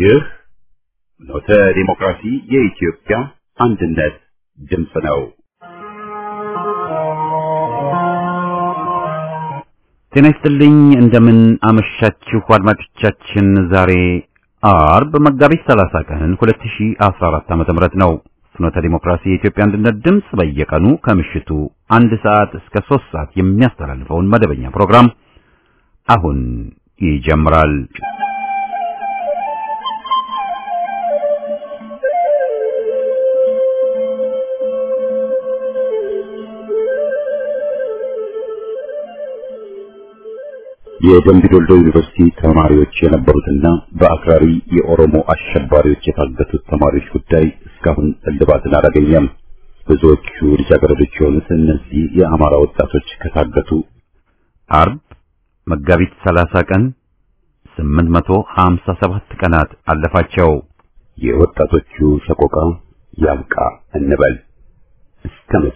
ይህ ኖተ ዲሞክራሲ የኢትዮጵያ አንድነት ድምፅ ነው። ጤና ይስጥልኝ። እንደምን አመሻችሁ አድማጮቻችን። ዛሬ አርብ መጋቢት 30 ቀን 2014 ዓ.ም ነው። ፍኖተ ዲሞክራሲ የኢትዮጵያ አንድነት ድምፅ በየቀኑ ከምሽቱ አንድ ሰዓት እስከ ሶስት ሰዓት የሚያስተላልፈውን መደበኛ ፕሮግራም አሁን ይጀምራል። የደምቢ ዶልዶ ዩኒቨርሲቲ ተማሪዎች የነበሩትና በአክራሪ የኦሮሞ አሸባሪዎች የታገቱት ተማሪዎች ጉዳይ እስካሁን እልባትን አላገኘም። ብዙዎቹ ልጃገረዶች የሆኑት እነዚህ የአማራ ወጣቶች ከታገቱ አርብ መጋቢት 30 ቀን 857 ቀናት አለፋቸው። የወጣቶቹ ሰቆቃ ያብቃ እንበል እስከ መቼ?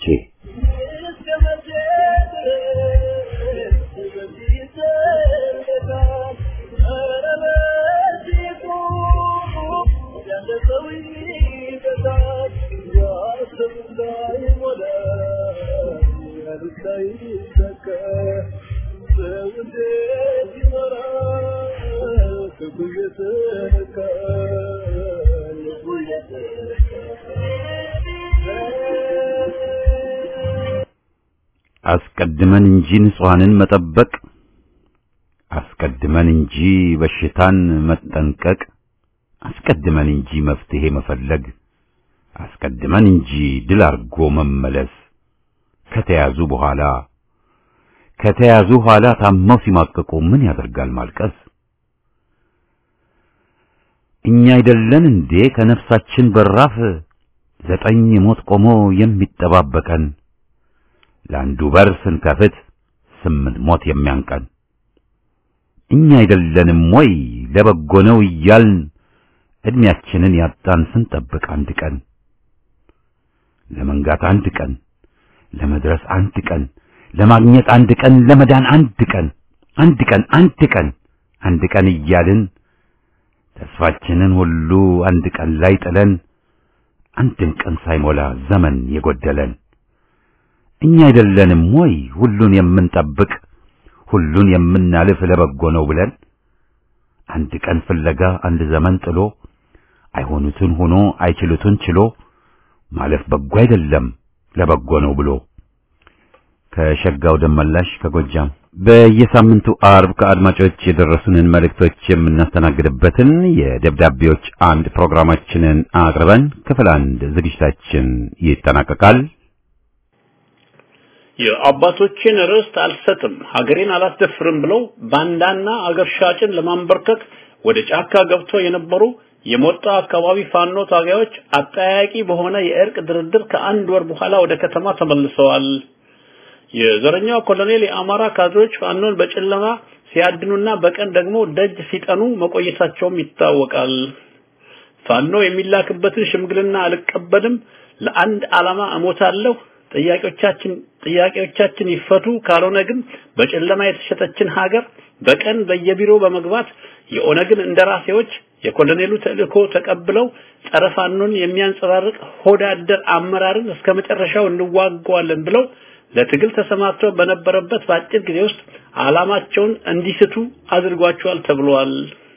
አስቀድመን እንጂ ንጹሐንን መጠበቅ አስቀድመን እንጂ በሽታን መጠንቀቅ አስቀድመን እንጂ መፍትሄ መፈለግ አስቀድመን እንጂ ድል አርጎ መመለስ ከተያዙ በኋላ ከተያዙ ኋላ ታመው ሲማቀቁ ምን ያደርጋል ማልቀስ? እኛ አይደለን እንዴ ከነፍሳችን በራፍ ዘጠኝ ሞት ቆሞ የሚጠባበቀን ለአንዱ በር ስንከፍት ስምንት ሞት የሚያንቀን እኛ አይደለንም ወይ ለበጎ ነው እያልን እድሜያችንን ያጣን ስንጠብቅ አንድ ቀን ለመንጋት አንድ ቀን ለመድረስ አንድ ቀን ለማግኘት አንድ ቀን ለመዳን አንድ ቀን አንድ ቀን አንድ ቀን አንድ ቀን እያልን ተስፋችንን ሁሉ አንድ ቀን ላይ ጥለን አንድም ቀን ሳይሞላ ዘመን የጎደለን እኛ አይደለንም ወይ ሁሉን የምንጠብቅ ሁሉን የምናልፍ ለበጎ ነው ብለን አንድ ቀን ፍለጋ አንድ ዘመን ጥሎ አይሆኑትን ሆኖ አይችሉትን ችሎ ማለፍ በጎ አይደለም ለበጎ ነው ብሎ ከሸጋው ደመላሽ ከጎጃም በየሳምንቱ አርብ ከአድማጮች የደረሱንን መልእክቶች የምናስተናግድበትን የደብዳቤዎች አምድ ፕሮግራማችንን አቅርበን ክፍል አንድ ዝግጅታችን ይጠናቀቃል። የአባቶችን ርስት አልሰጥም ሀገሬን አላስደፍርም ብለው ባንዳና አገር ሻጭን ለማንበርከክ ወደ ጫካ ገብተው የነበሩ የሞጣ አካባቢ ፋኖ ታጋዮች አጠያቂ በሆነ የእርቅ ድርድር ከአንድ ወር በኋላ ወደ ከተማ ተመልሰዋል። የዘረኛው ኮሎኔል የአማራ ካድሬዎች ፋኖን በጨለማ ሲያድኑና በቀን ደግሞ ደጅ ሲጠኑ መቆየታቸውም ይታወቃል። ፋኖ የሚላክበትን ሽምግልና አልቀበልም፣ ለአንድ ዓላማ እሞታለሁ፣ ጥያቄዎቻችን ጥያቄዎቻችን ይፈቱ፣ ካልሆነ ግን በጨለማ የተሸጠችን ሀገር በቀን በየቢሮ በመግባት የኦነግን እንደራሴዎች የኮሎኔሉ ተልእኮ ተቀብለው ጸረ ፋኖን የሚያንጸባርቅ ሆዳደር አመራርን እስከ መጨረሻው እንዋጋዋለን ብለው ለትግል ተሰማርተው በነበረበት በአጭር ጊዜ ውስጥ ዓላማቸውን እንዲስቱ አድርጓቸዋል ተብሏል።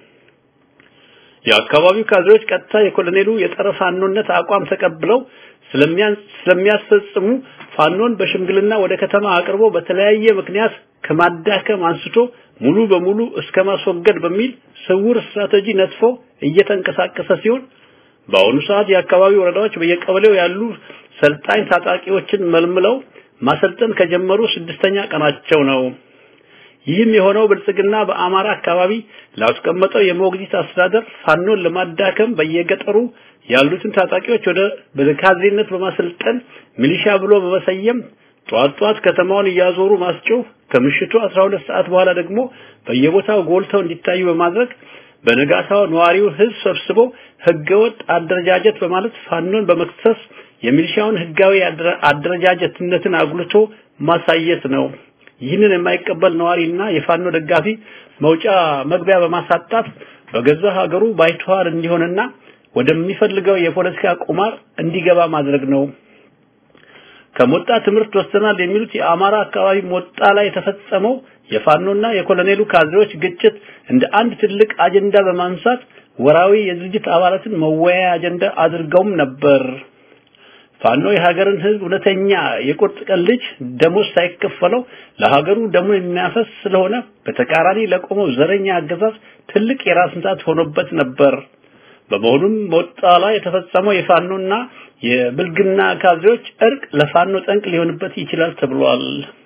የአካባቢው ካድሬዎች ቀጥታ የኮሎኔሉ የጸረ ፋኖነት አቋም ተቀብለው ስለሚያስፈጽሙ ፋኖን በሽምግልና ወደ ከተማ አቅርቦ በተለያየ ምክንያት ከማዳከም አንስቶ ሙሉ በሙሉ እስከ ማስወገድ በሚል ስውር ስትራቴጂ ነጥፎ እየተንቀሳቀሰ ሲሆን በአሁኑ ሰዓት የአካባቢው ወረዳዎች በየቀበሌው ያሉ ሰልጣኝ ታጣቂዎችን መልምለው ማሰልጠን ከጀመሩ ስድስተኛ ቀናቸው ነው። ይህም የሆነው ብልጽግና በአማራ አካባቢ ላስቀመጠው የሞግዚት አስተዳደር ፋኖን ለማዳከም በየገጠሩ ያሉትን ታጣቂዎች ወደ በካድሬነት በማሰልጠን ሚሊሻ ብሎ በመሰየም ጧት ጧት ከተማውን እያዞሩ ማስጮህ ከምሽቱ 12 ሰዓት በኋላ ደግሞ በየቦታው ጎልተው እንዲታዩ በማድረግ በነጋታው ነዋሪው ህዝብ ሰብስቦ ህገወጥ አደረጃጀት በማለት ፋኖን በመክሰስ የሚሊሻውን ህጋዊ አደረጃጀትነትን አጉልቶ ማሳየት ነው። ይህንን የማይቀበል ነዋሪና የፋኖ ደጋፊ መውጫ መግቢያ በማሳጣት በገዛ ሀገሩ ባይተዋር እንዲሆንና ወደሚፈልገው የፖለቲካ ቁማር እንዲገባ ማድረግ ነው። ከሞጣ ትምህርት ወስደናል የሚሉት የአማራ አካባቢ ሞጣ ላይ የተፈጸመው የፋኖና የኮሎኔሉ ካድሬዎች ግጭት እንደ አንድ ትልቅ አጀንዳ በማንሳት ወራዊ የድርጅት አባላትን መወያያ አጀንዳ አድርገውም ነበር። ፋኖ የሀገርን ህዝብ እውነተኛ የቁርጥ ቀን ልጅ ደሞዝ ሳይከፈለው ለሀገሩ ደሙን የሚያፈስ ስለሆነ በተቃራኒ ለቆመው ዘረኛ አገዛዝ ትልቅ የራስ ምታት ሆኖበት ነበር። በመሆኑም ሞጣ ላይ የተፈጸመው የፋኖና የብልግና ካድሬዎች እርቅ ለፋኖ ጠንቅ ሊሆንበት ይችላል ተብሏል።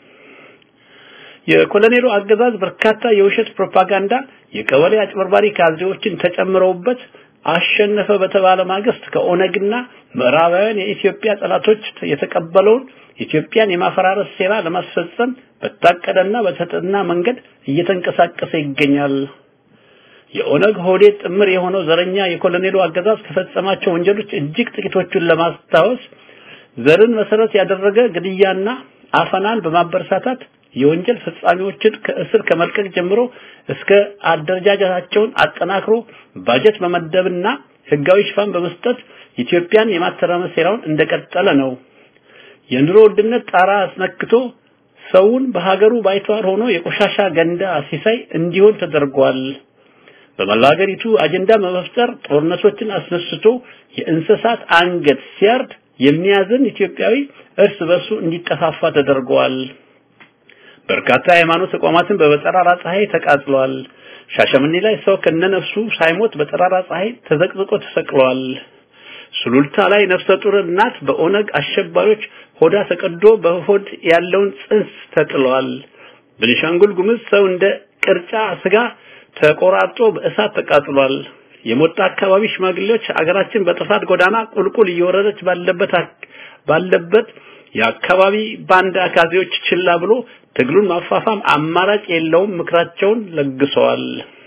የኮሎኔሉ አገዛዝ በርካታ የውሸት ፕሮፓጋንዳ የቀበሌ አጭበርባሪ ካድሬዎችን ተጨምረውበት አሸነፈ በተባለ ማግስት ከኦነግና ምዕራባውያን የኢትዮጵያ ጠላቶች የተቀበለውን ኢትዮጵያን የማፈራረስ ሴራ ለማስፈጸም በታቀደና በተጠና መንገድ እየተንቀሳቀሰ ይገኛል። የኦነግ ሆዴት ጥምር የሆነው ዘረኛ የኮሎኔሉ አገዛዝ ከፈጸማቸው ወንጀሎች እጅግ ጥቂቶቹን ለማስታወስ ዘርን መሰረት ያደረገ ግድያና አፈናን በማበረታታት የወንጀል ፈጻሚዎችን ከእስር ከመልቀቅ ጀምሮ እስከ አደረጃጀታቸውን አጠናክሮ ባጀት መመደብና ህጋዊ ሽፋን በመስጠት ኢትዮጵያን የማተራመስ ሴራውን እንደቀጠለ ነው። የኑሮ ውድነት ጣራ አስነክቶ ሰውን በሀገሩ ባይተዋር ሆኖ የቆሻሻ ገንዳ ሲሳይ እንዲሆን ተደርጓል። በመላ ሀገሪቱ አጀንዳ በመፍጠር ጦርነቶችን አስነስቶ የእንስሳት አንገት ሲያርድ የሚያዝን ኢትዮጵያዊ እርስ በርሱ እንዲጠፋፋ ተደርጓል። በርካታ የሃይማኖት ተቋማትን በጠራራ ፀሐይ ተቃጥሏል። ሻሸመኔ ላይ ሰው ከነነፍሱ ሳይሞት በጠራራ ፀሐይ ተዘቅዝቆ ተሰቅሏል። ሱሉልታ ላይ ነፍሰ ጡር እናት በኦነግ አሸባሪዎች ሆዳ ተቀዶ በሆድ ያለውን ጽንስ ተጥሏል። በቤኒሻንጉል ጉሙዝ ሰው እንደ ቅርጫ ስጋ ተቆራርጦ በእሳት ተቃጥሏል። የሞጣ አካባቢ ሽማግሌዎች አገራችን በጥፋት ጎዳና ቁልቁል እየወረደች ባለበት ባለበት የአካባቢ ባንዳ አካዜዎች ችላ ብሎ ትግሉን ማፋፋም አማራጭ የለውም ምክራቸውን ለግሰዋል።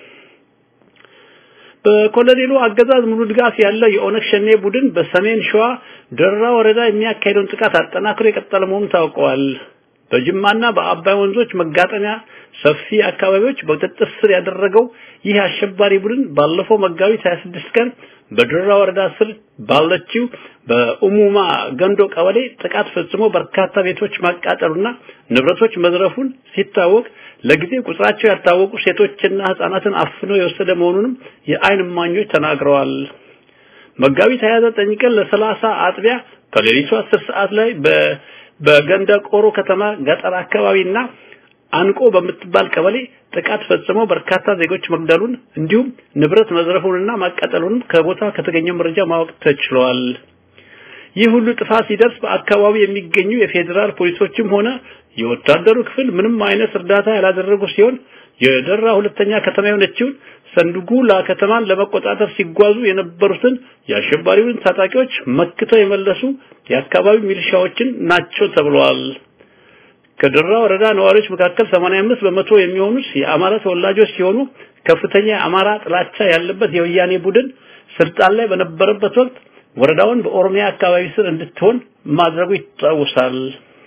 በኮሎኔሉ አገዛዝ ሙሉ ድጋፍ ያለው የኦነግ ሸኔ ቡድን በሰሜን ሸዋ ደራ ወረዳ የሚያካሄደውን ጥቃት አጠናክሮ የቀጠለ መሆኑ ታውቀዋል። በጅማና በአባይ ወንዞች መጋጠሚያ ሰፊ አካባቢዎች በቁጥጥር ስር ያደረገው ይህ አሸባሪ ቡድን ባለፈው መጋቢት 26 ቀን በድራ ወረዳ ስር ባለችው በኡሙማ ገንዶ ቀበሌ ጥቃት ፈጽሞ በርካታ ቤቶች ማቃጠሉና ንብረቶች መዝረፉን ሲታወቅ ለጊዜው ቁጥራቸው ያልታወቁ ሴቶችና ህፃናትን አፍኖ የወሰደ መሆኑንም የአይን እማኞች ተናግረዋል። መጋቢት 29 ቀን ለሰላሳ አጥቢያ ከሌሊቱ 10 ሰዓት ላይ በ በገንደ ቆሮ ከተማ ገጠር አካባቢና አንቆ በምትባል ቀበሌ ጥቃት ፈጽሞ በርካታ ዜጎች መግደሉን እንዲሁም ንብረት መዝረፉንና ማቃጠሉን ከቦታ ከተገኘው መረጃ ማወቅ ተችሏል። ይህ ሁሉ ጥፋት ሲደርስ በአካባቢው የሚገኙ የፌዴራል ፖሊሶችም ሆነ የወታደሩ ክፍል ምንም አይነት እርዳታ ያላደረጉ ሲሆን የደራ ሁለተኛ ከተማ የሆነችውን ሰንዱጉላ ከተማን ለመቆጣጠር ሲጓዙ የነበሩትን የአሸባሪውን ታጣቂዎች መክተው የመለሱ የአካባቢው ሚሊሻዎችን ናቸው ተብለዋል። ከደራ ወረዳ ነዋሪዎች መካከል 85 በመቶ የሚሆኑት የአማራ ተወላጆች ሲሆኑ ከፍተኛ የአማራ ጥላቻ ያለበት የወያኔ ቡድን ስልጣን ላይ በነበረበት ወቅት ወረዳውን በኦሮሚያ አካባቢ ስር እንድትሆን ማድረጉ ይታወሳል።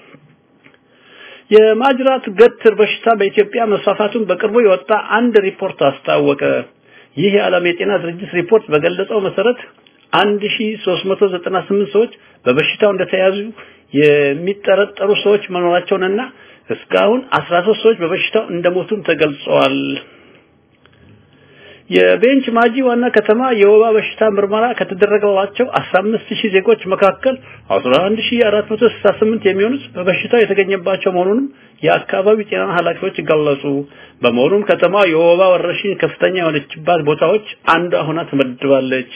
የማጅራት ገትር በሽታ በኢትዮጵያ መስፋፋቱን በቅርቡ የወጣ አንድ ሪፖርት አስታወቀ። ይህ የዓለም የጤና ድርጅት ሪፖርት በገለጸው መሰረት 1398 ሰዎች በበሽታው እንደተያዙ የሚጠረጠሩ ሰዎች መኖራቸውንና እስካሁን 13 ሰዎች በበሽታው እንደሞቱም ተገልጸዋል። የቤንች ማጂ ዋና ከተማ የወባ በሽታ ምርመራ ከተደረገባቸው 15000 ዜጎች መካከል 11468 የሚሆኑት በበሽታው የተገኘባቸው መሆኑንም የአካባቢው ጤና ኃላፊዎች ገለጹ። በመሆኑም ከተማ የወባ ወረርሽኝ ከፍተኛ የሆነችባት ቦታዎች አንዷ ሆና ተመድባለች።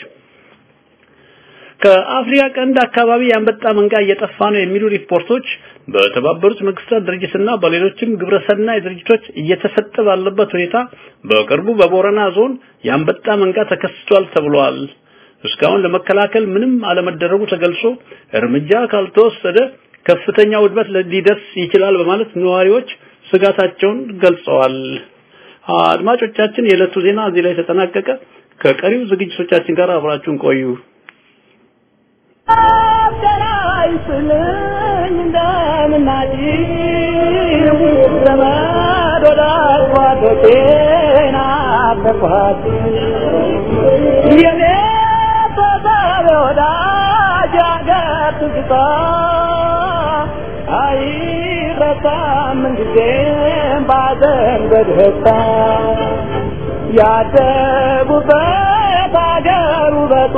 ከአፍሪካ ቀንድ አካባቢ የአንበጣ መንጋ እየጠፋ ነው የሚሉ ሪፖርቶች በተባበሩት መንግስታት ድርጅትና በሌሎችም ግብረሰናይ ድርጅቶች እየተሰጠ ባለበት ሁኔታ በቅርቡ በቦረና ዞን የአንበጣ መንጋ ተከስቷል ተብሏል። እስካሁን ለመከላከል ምንም አለመደረጉ ተገልጾ እርምጃ ካልተወሰደ ከፍተኛ ውድመት ሊደርስ ይችላል በማለት ነዋሪዎች ስጋታቸውን ገልጸዋል። አድማጮቻችን፣ የዕለቱ ዜና እዚህ ላይ ተጠናቀቀ። ከቀሪው ዝግጅቶቻችን ጋር አብራችሁን ቆዩ። አደራይስልኝ እንደምናጭ ዘመድ ወዳጅ ጓዶቼና ናፈኳት የኔ ተሳቢ ወዳጅ አገር ትዝታ አይረሳም ምንጊዜም ባዘን በደስታ ያደጉበት አገር ውበቱ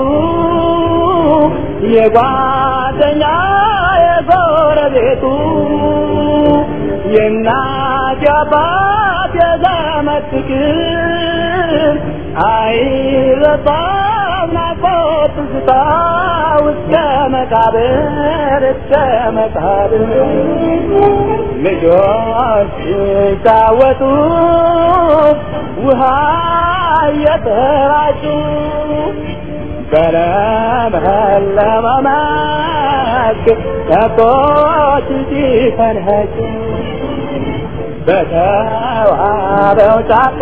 የጓደኛ የጎረቤቱ የእናት የአባት የዘመድ ፍቅር አይረሳም ናፍቆት ትዝታ እስከ መቃብር እስከ መቃብር ልጆች ሲጫወቱ ውሃ እየተራጩ በለመለመ መስክ ከብቶች ሲፈንጩ በተዋበው ጫካ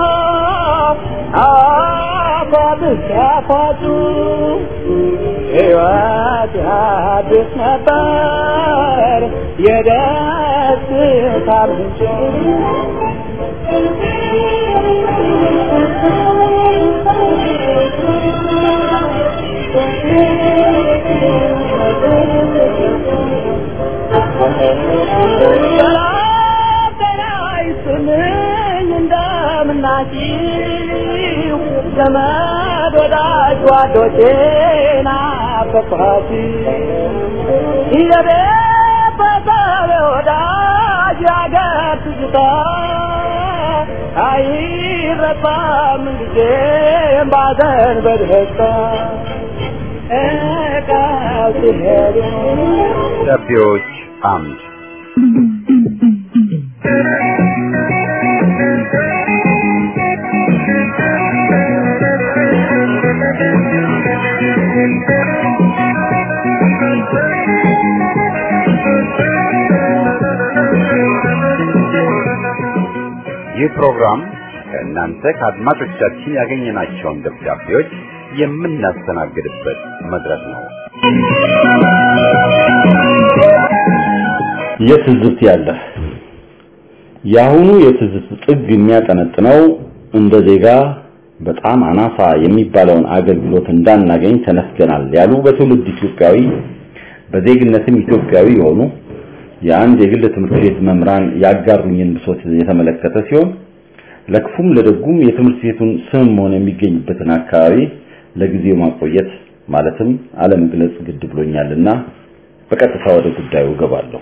አፏት ሲያፏጩ ሕይወት ያድስ ነበር የደስታ ምንጭ ሰላም ጤና ይስጥልኝ እንደምናችሁ ዘመድ ወዳጅ ጓዶቼ ናፈቅኋችሁ የቤተሰብ ወዳጅ ያገር ትዝታ አይረሳም ጊዜም ባዘን በደስታ እቃው ሲሄዱ ደብዳቤዎች አምድ ይህ ፕሮግራም ከእናንተ ከአድማጮቻችን ያገኘናቸውን ደብዳቤዎች የምናስተናግድበት መድረክ ነው። የትዝብት ያለህ የአሁኑ የትዝብት ጥግ የሚያጠነጥነው እንደ ዜጋ በጣም አናሳ የሚባለውን አገልግሎት እንዳናገኝ ተነፍገናል ያሉ በትውልድ ኢትዮጵያዊ በዜግነትም ኢትዮጵያዊ የሆኑ የአንድ የግል ትምህርት ቤት መምህራን ያጋሩኝን ብሶት የተመለከተ ሲሆን ለክፉም ለደጉም የትምህርት ቤቱን ስም ሆነ የሚገኝበትን አካባቢ ለጊዜው ማቆየት ማለትም አለመግለጽ ግድ ብሎኛልና በቀጥታ ወደ ጉዳዩ ገባለሁ።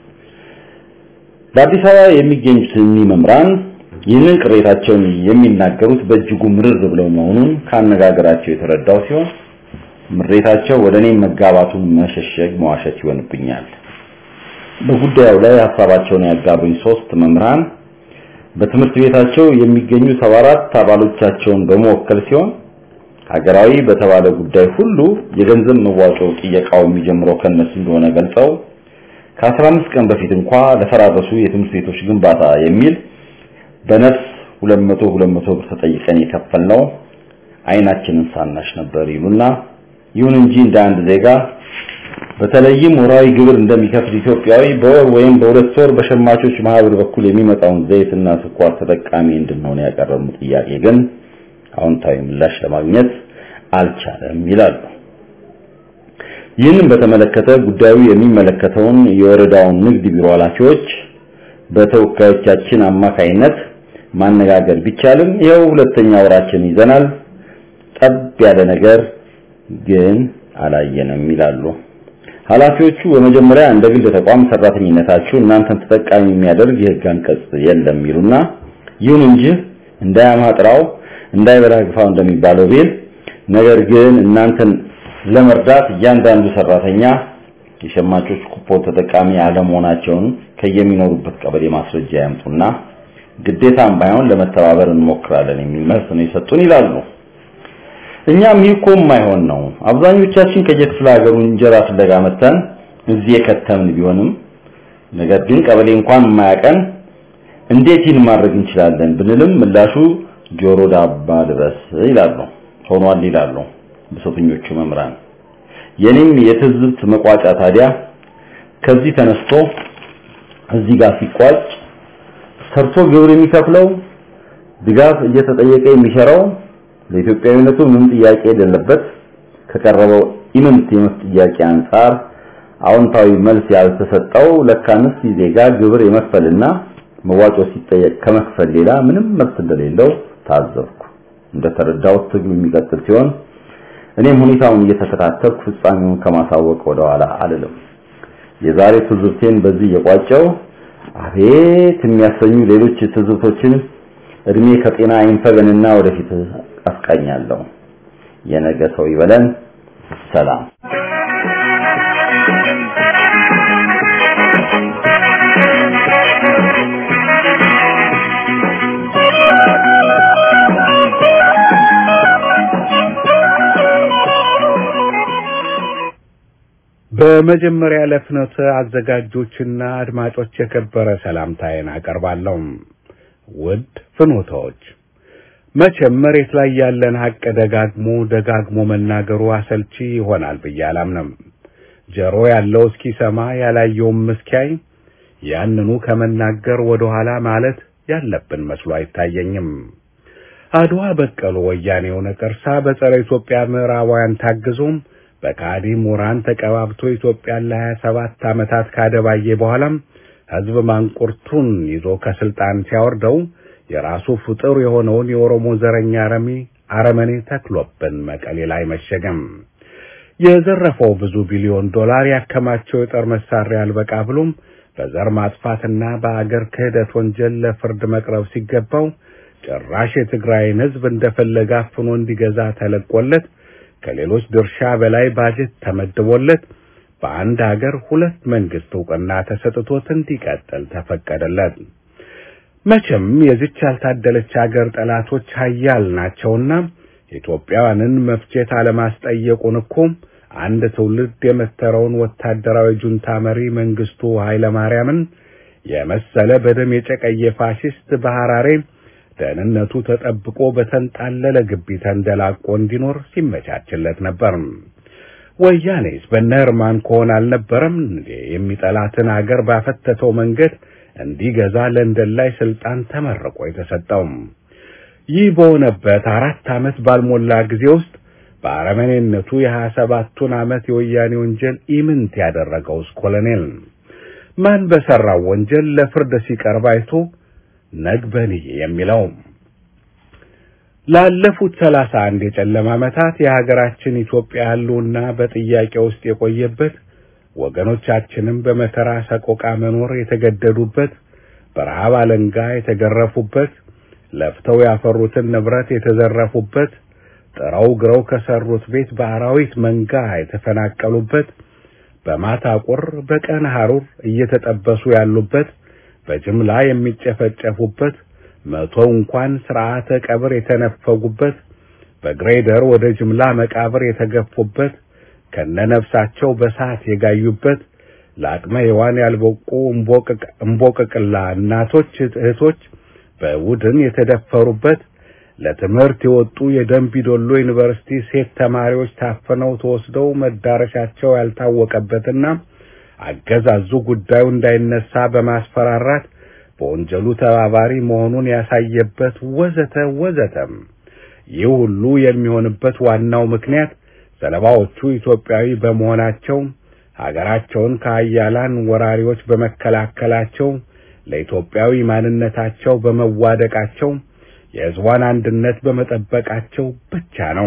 በአዲስ አበባ የሚገኙት እኒህ መምህራን ይህንን ቅሬታቸውን የሚናገሩት በእጅጉ ምርር ብለው መሆኑን ካነጋገራቸው የተረዳው ሲሆን ምሬታቸው ወደ እኔ መጋባቱን መሸሸግ መዋሸት ይሆንብኛል። በጉዳዩ ላይ ሀሳባቸውን ያጋሩኝ ሶስት መምህራን በትምህርት ቤታቸው የሚገኙ 74 አባሎቻቸውን በመወከል ሲሆን ሀገራዊ በተባለ ጉዳይ ሁሉ የገንዘብ መዋጮ ጥየቃው የሚጀምረው ከነሱ እንደሆነ ገልጸው ከ15 ቀን በፊት እንኳ ለፈራረሱ የትምህርት ቤቶች ግንባታ የሚል በነፍስ 200 200 ብር ተጠይቀን የከፈልነው አይናችንን ሳናሽ ነበር ይሉና ይሁን እንጂ እንደ አንድ ዜጋ በተለይም ወራዊ ግብር እንደሚከፍል ኢትዮጵያዊ በወር ወይም በሁለት ወር በሸማቾች ማህበር በኩል የሚመጣውን ዘይትና ስኳር ተጠቃሚ እንድንሆን ያቀረቡ ጥያቄ ግን አዎንታዊ ምላሽ ለማግኘት አልቻለም ይላሉ። ይህንን በተመለከተ ጉዳዩ የሚመለከተውን የወረዳውን ንግድ ቢሮ ኃላፊዎች በተወካዮቻችን አማካይነት ማነጋገር ቢቻልም ይኸው ሁለተኛ ወራችን ይዘናል። ጠብ ያለ ነገር ግን አላየንም ይላሉ። ኃላፊዎቹ በመጀመሪያ እንደ ግል ተቋም ሰራተኝነታችሁ እናንተን ተጠቃሚ የሚያደርግ የህግ አንቀጽ የለም ይሉና ይሁን እንጂ እንዳያማጥራው እንዳይበላ ግፋው እንደሚባለው ቤል ነገር ግን እናንተን ለመርዳት እያንዳንዱ ሰራተኛ የሸማቾች ኩፖን ተጠቃሚ አለመሆናቸውን ከየሚኖሩበት ቀበሌ ማስረጃ ያምጡና ግዴታም ባይሆን ለመተባበር እንሞክራለን የሚል መልስ ነው የሰጡን ይላሉ። እኛም ይህ እኮ የማይሆን ነው። አብዛኞቻችን ከየክፍለ ሀገሩ እንጀራ ፍለጋ መተን እዚህ የከተምን ቢሆንም ነገር ግን ቀበሌ እንኳን የማያቀን እንዴት ይህን ማድረግ እንችላለን ብንልም ምላሹ ጆሮ ዳባ ልበስ ይላሉ። ሆኗል ይላሉ ብሶተኞቹ መምህራን። የኔም የትዝብት መቋጫ ታዲያ ከዚህ ተነስቶ እዚህ ጋር ሲቋጭ ሰርቶ ግብር የሚከፍለው ድጋፍ እየተጠየቀ የሚሸራው ለኢትዮጵያዊነቱ ምንም ጥያቄ የሌለበት ከቀረበው ኢምንት የመብት ጥያቄ አንጻር አዎንታዊ መልስ ያልተሰጠው ለካንስ ዜጋ ግብር የመክፈልና መዋጮ ሲጠየቅ ከመክፈል ሌላ ምንም መብት እንደሌለው ታዘብኩ። እንደተረዳሁት ትግሉ የሚቀጥል ሲሆን እኔም ሁኔታውን እየተከታተልኩ ፍጻሜውን ከማሳወቅ ወደኋላ አልልም። የዛሬ ትዝብቴን በዚህ የቋጨው አቤት የሚያሰኙ ሌሎች ትዝብቶችን እድሜ ከጤና አይንፈገንና ወደፊት አስቃኛለሁ። የነገ ሰው ይበለን። ሰላም። በመጀመሪያ ለፍኖተ አዘጋጆችና አድማጮች የከበረ ሰላምታዬን አቀርባለሁ። ውድ ፍኖታዎች መቼም መሬት ላይ ያለን ሀቅ ደጋግሞ ደጋግሞ መናገሩ አሰልቺ ይሆናል ብዬ አላምንም። ጆሮ ያለው እስኪሰማ ያላየውም እስኪያይ ያንኑ ከመናገር ወደ ኋላ ማለት ያለብን መስሎ አይታየኝም። አድዋ በቀሉ ወያኔው ነቀርሳ በጸረ ኢትዮጵያ ምዕራባውያን ታግዞም በካዲ ምሁራን ተቀባብቶ ኢትዮጵያን ለሀያ ሰባት ዓመታት ካደባየ በኋላም ሕዝብ ማንቁርቱን ይዞ ከስልጣን ሲያወርደው የራሱ ፍጡር የሆነውን የኦሮሞ ዘረኛ አረሚ አረመኔ ተክሎብን መቀሌ ላይ መሸገም። የዘረፈው ብዙ ቢሊዮን ዶላር ያከማቸው የጦር መሳሪያ አልበቃ ብሎም በዘር ማጥፋትና በአገር ክህደት ወንጀል ለፍርድ መቅረብ ሲገባው ጭራሽ የትግራይን ሕዝብ እንደፈለገ አፍኖ እንዲገዛ ተለቆለት ከሌሎች ድርሻ በላይ ባጀት ተመድቦለት በአንድ ሀገር ሁለት መንግስት እውቅና ተሰጥቶት እንዲቀጥል ተፈቀደለት። መቼም የዚች ያልታደለች ሀገር ጠላቶች ሀያል ናቸውና ኢትዮጵያውያንን መፍጀት አለማስጠየቁን እኮ አንድ ትውልድ የመተረውን ወታደራዊ ጁንታ መሪ መንግስቱ ኃይለማርያምን የመሰለ በደም የጨቀየ ፋሽስት በሐራሬ ደህንነቱ ተጠብቆ በተንጣለለ ግቢ ተንደላቆ እንዲኖር ሲመቻችለት ነበር። ወያኔስ በነ ህርማን ከሆነ አልነበረም እንዴ የሚጠላትን አገር ባፈተተው መንገድ እንዲገዛ ለንደን ላይ ስልጣን ተመርቆ የተሰጠው? ይህ በሆነበት አራት ዓመት ባልሞላ ጊዜ ውስጥ በአረመኔነቱ የሀያ ሰባቱን ዓመት የወያኔ ወንጀል ኢምንት ያደረገውስ ኮሎኔል ማን በሰራው ወንጀል ለፍርድ ሲቀርብ አይቶ ነግበኔ የሚለው ላለፉት ሰላሳ አንድ የጨለማ ዓመታት የሀገራችን ኢትዮጵያ ህልውና በጥያቄ ውስጥ የቆየበት ወገኖቻችንም በመከራ ሰቆቃ መኖር የተገደዱበት በረሃብ አለንጋ የተገረፉበት ለፍተው ያፈሩትን ንብረት የተዘረፉበት ጥረው ግረው ከሰሩት ቤት በአራዊት መንጋ የተፈናቀሉበት በማታ ቁር በቀን ሐሩር እየተጠበሱ ያሉበት በጅምላ የሚጨፈጨፉበት መቶ እንኳን ስርዓተ ቀብር የተነፈጉበት በግሬደር ወደ ጅምላ መቃብር የተገፉበት ከነነፍሳቸው በሳት የጋዩበት ለአቅመ ሔዋን ያልበቁ እምቦቅቅላ እናቶች እህቶች በቡድን የተደፈሩበት ለትምህርት የወጡ የደንቢዶሎ ዩኒቨርሲቲ ሴት ተማሪዎች ታፍነው ተወስደው መዳረሻቸው ያልታወቀበትና አገዛዙ ጉዳዩ እንዳይነሳ በማስፈራራት በወንጀሉ ተባባሪ መሆኑን ያሳየበት ወዘተ ወዘተም። ይህ ሁሉ የሚሆንበት ዋናው ምክንያት ሰለባዎቹ ኢትዮጵያዊ በመሆናቸው ሀገራቸውን ከአያላን ወራሪዎች በመከላከላቸው ለኢትዮጵያዊ ማንነታቸው በመዋደቃቸው የሕዝቧን አንድነት በመጠበቃቸው ብቻ ነው።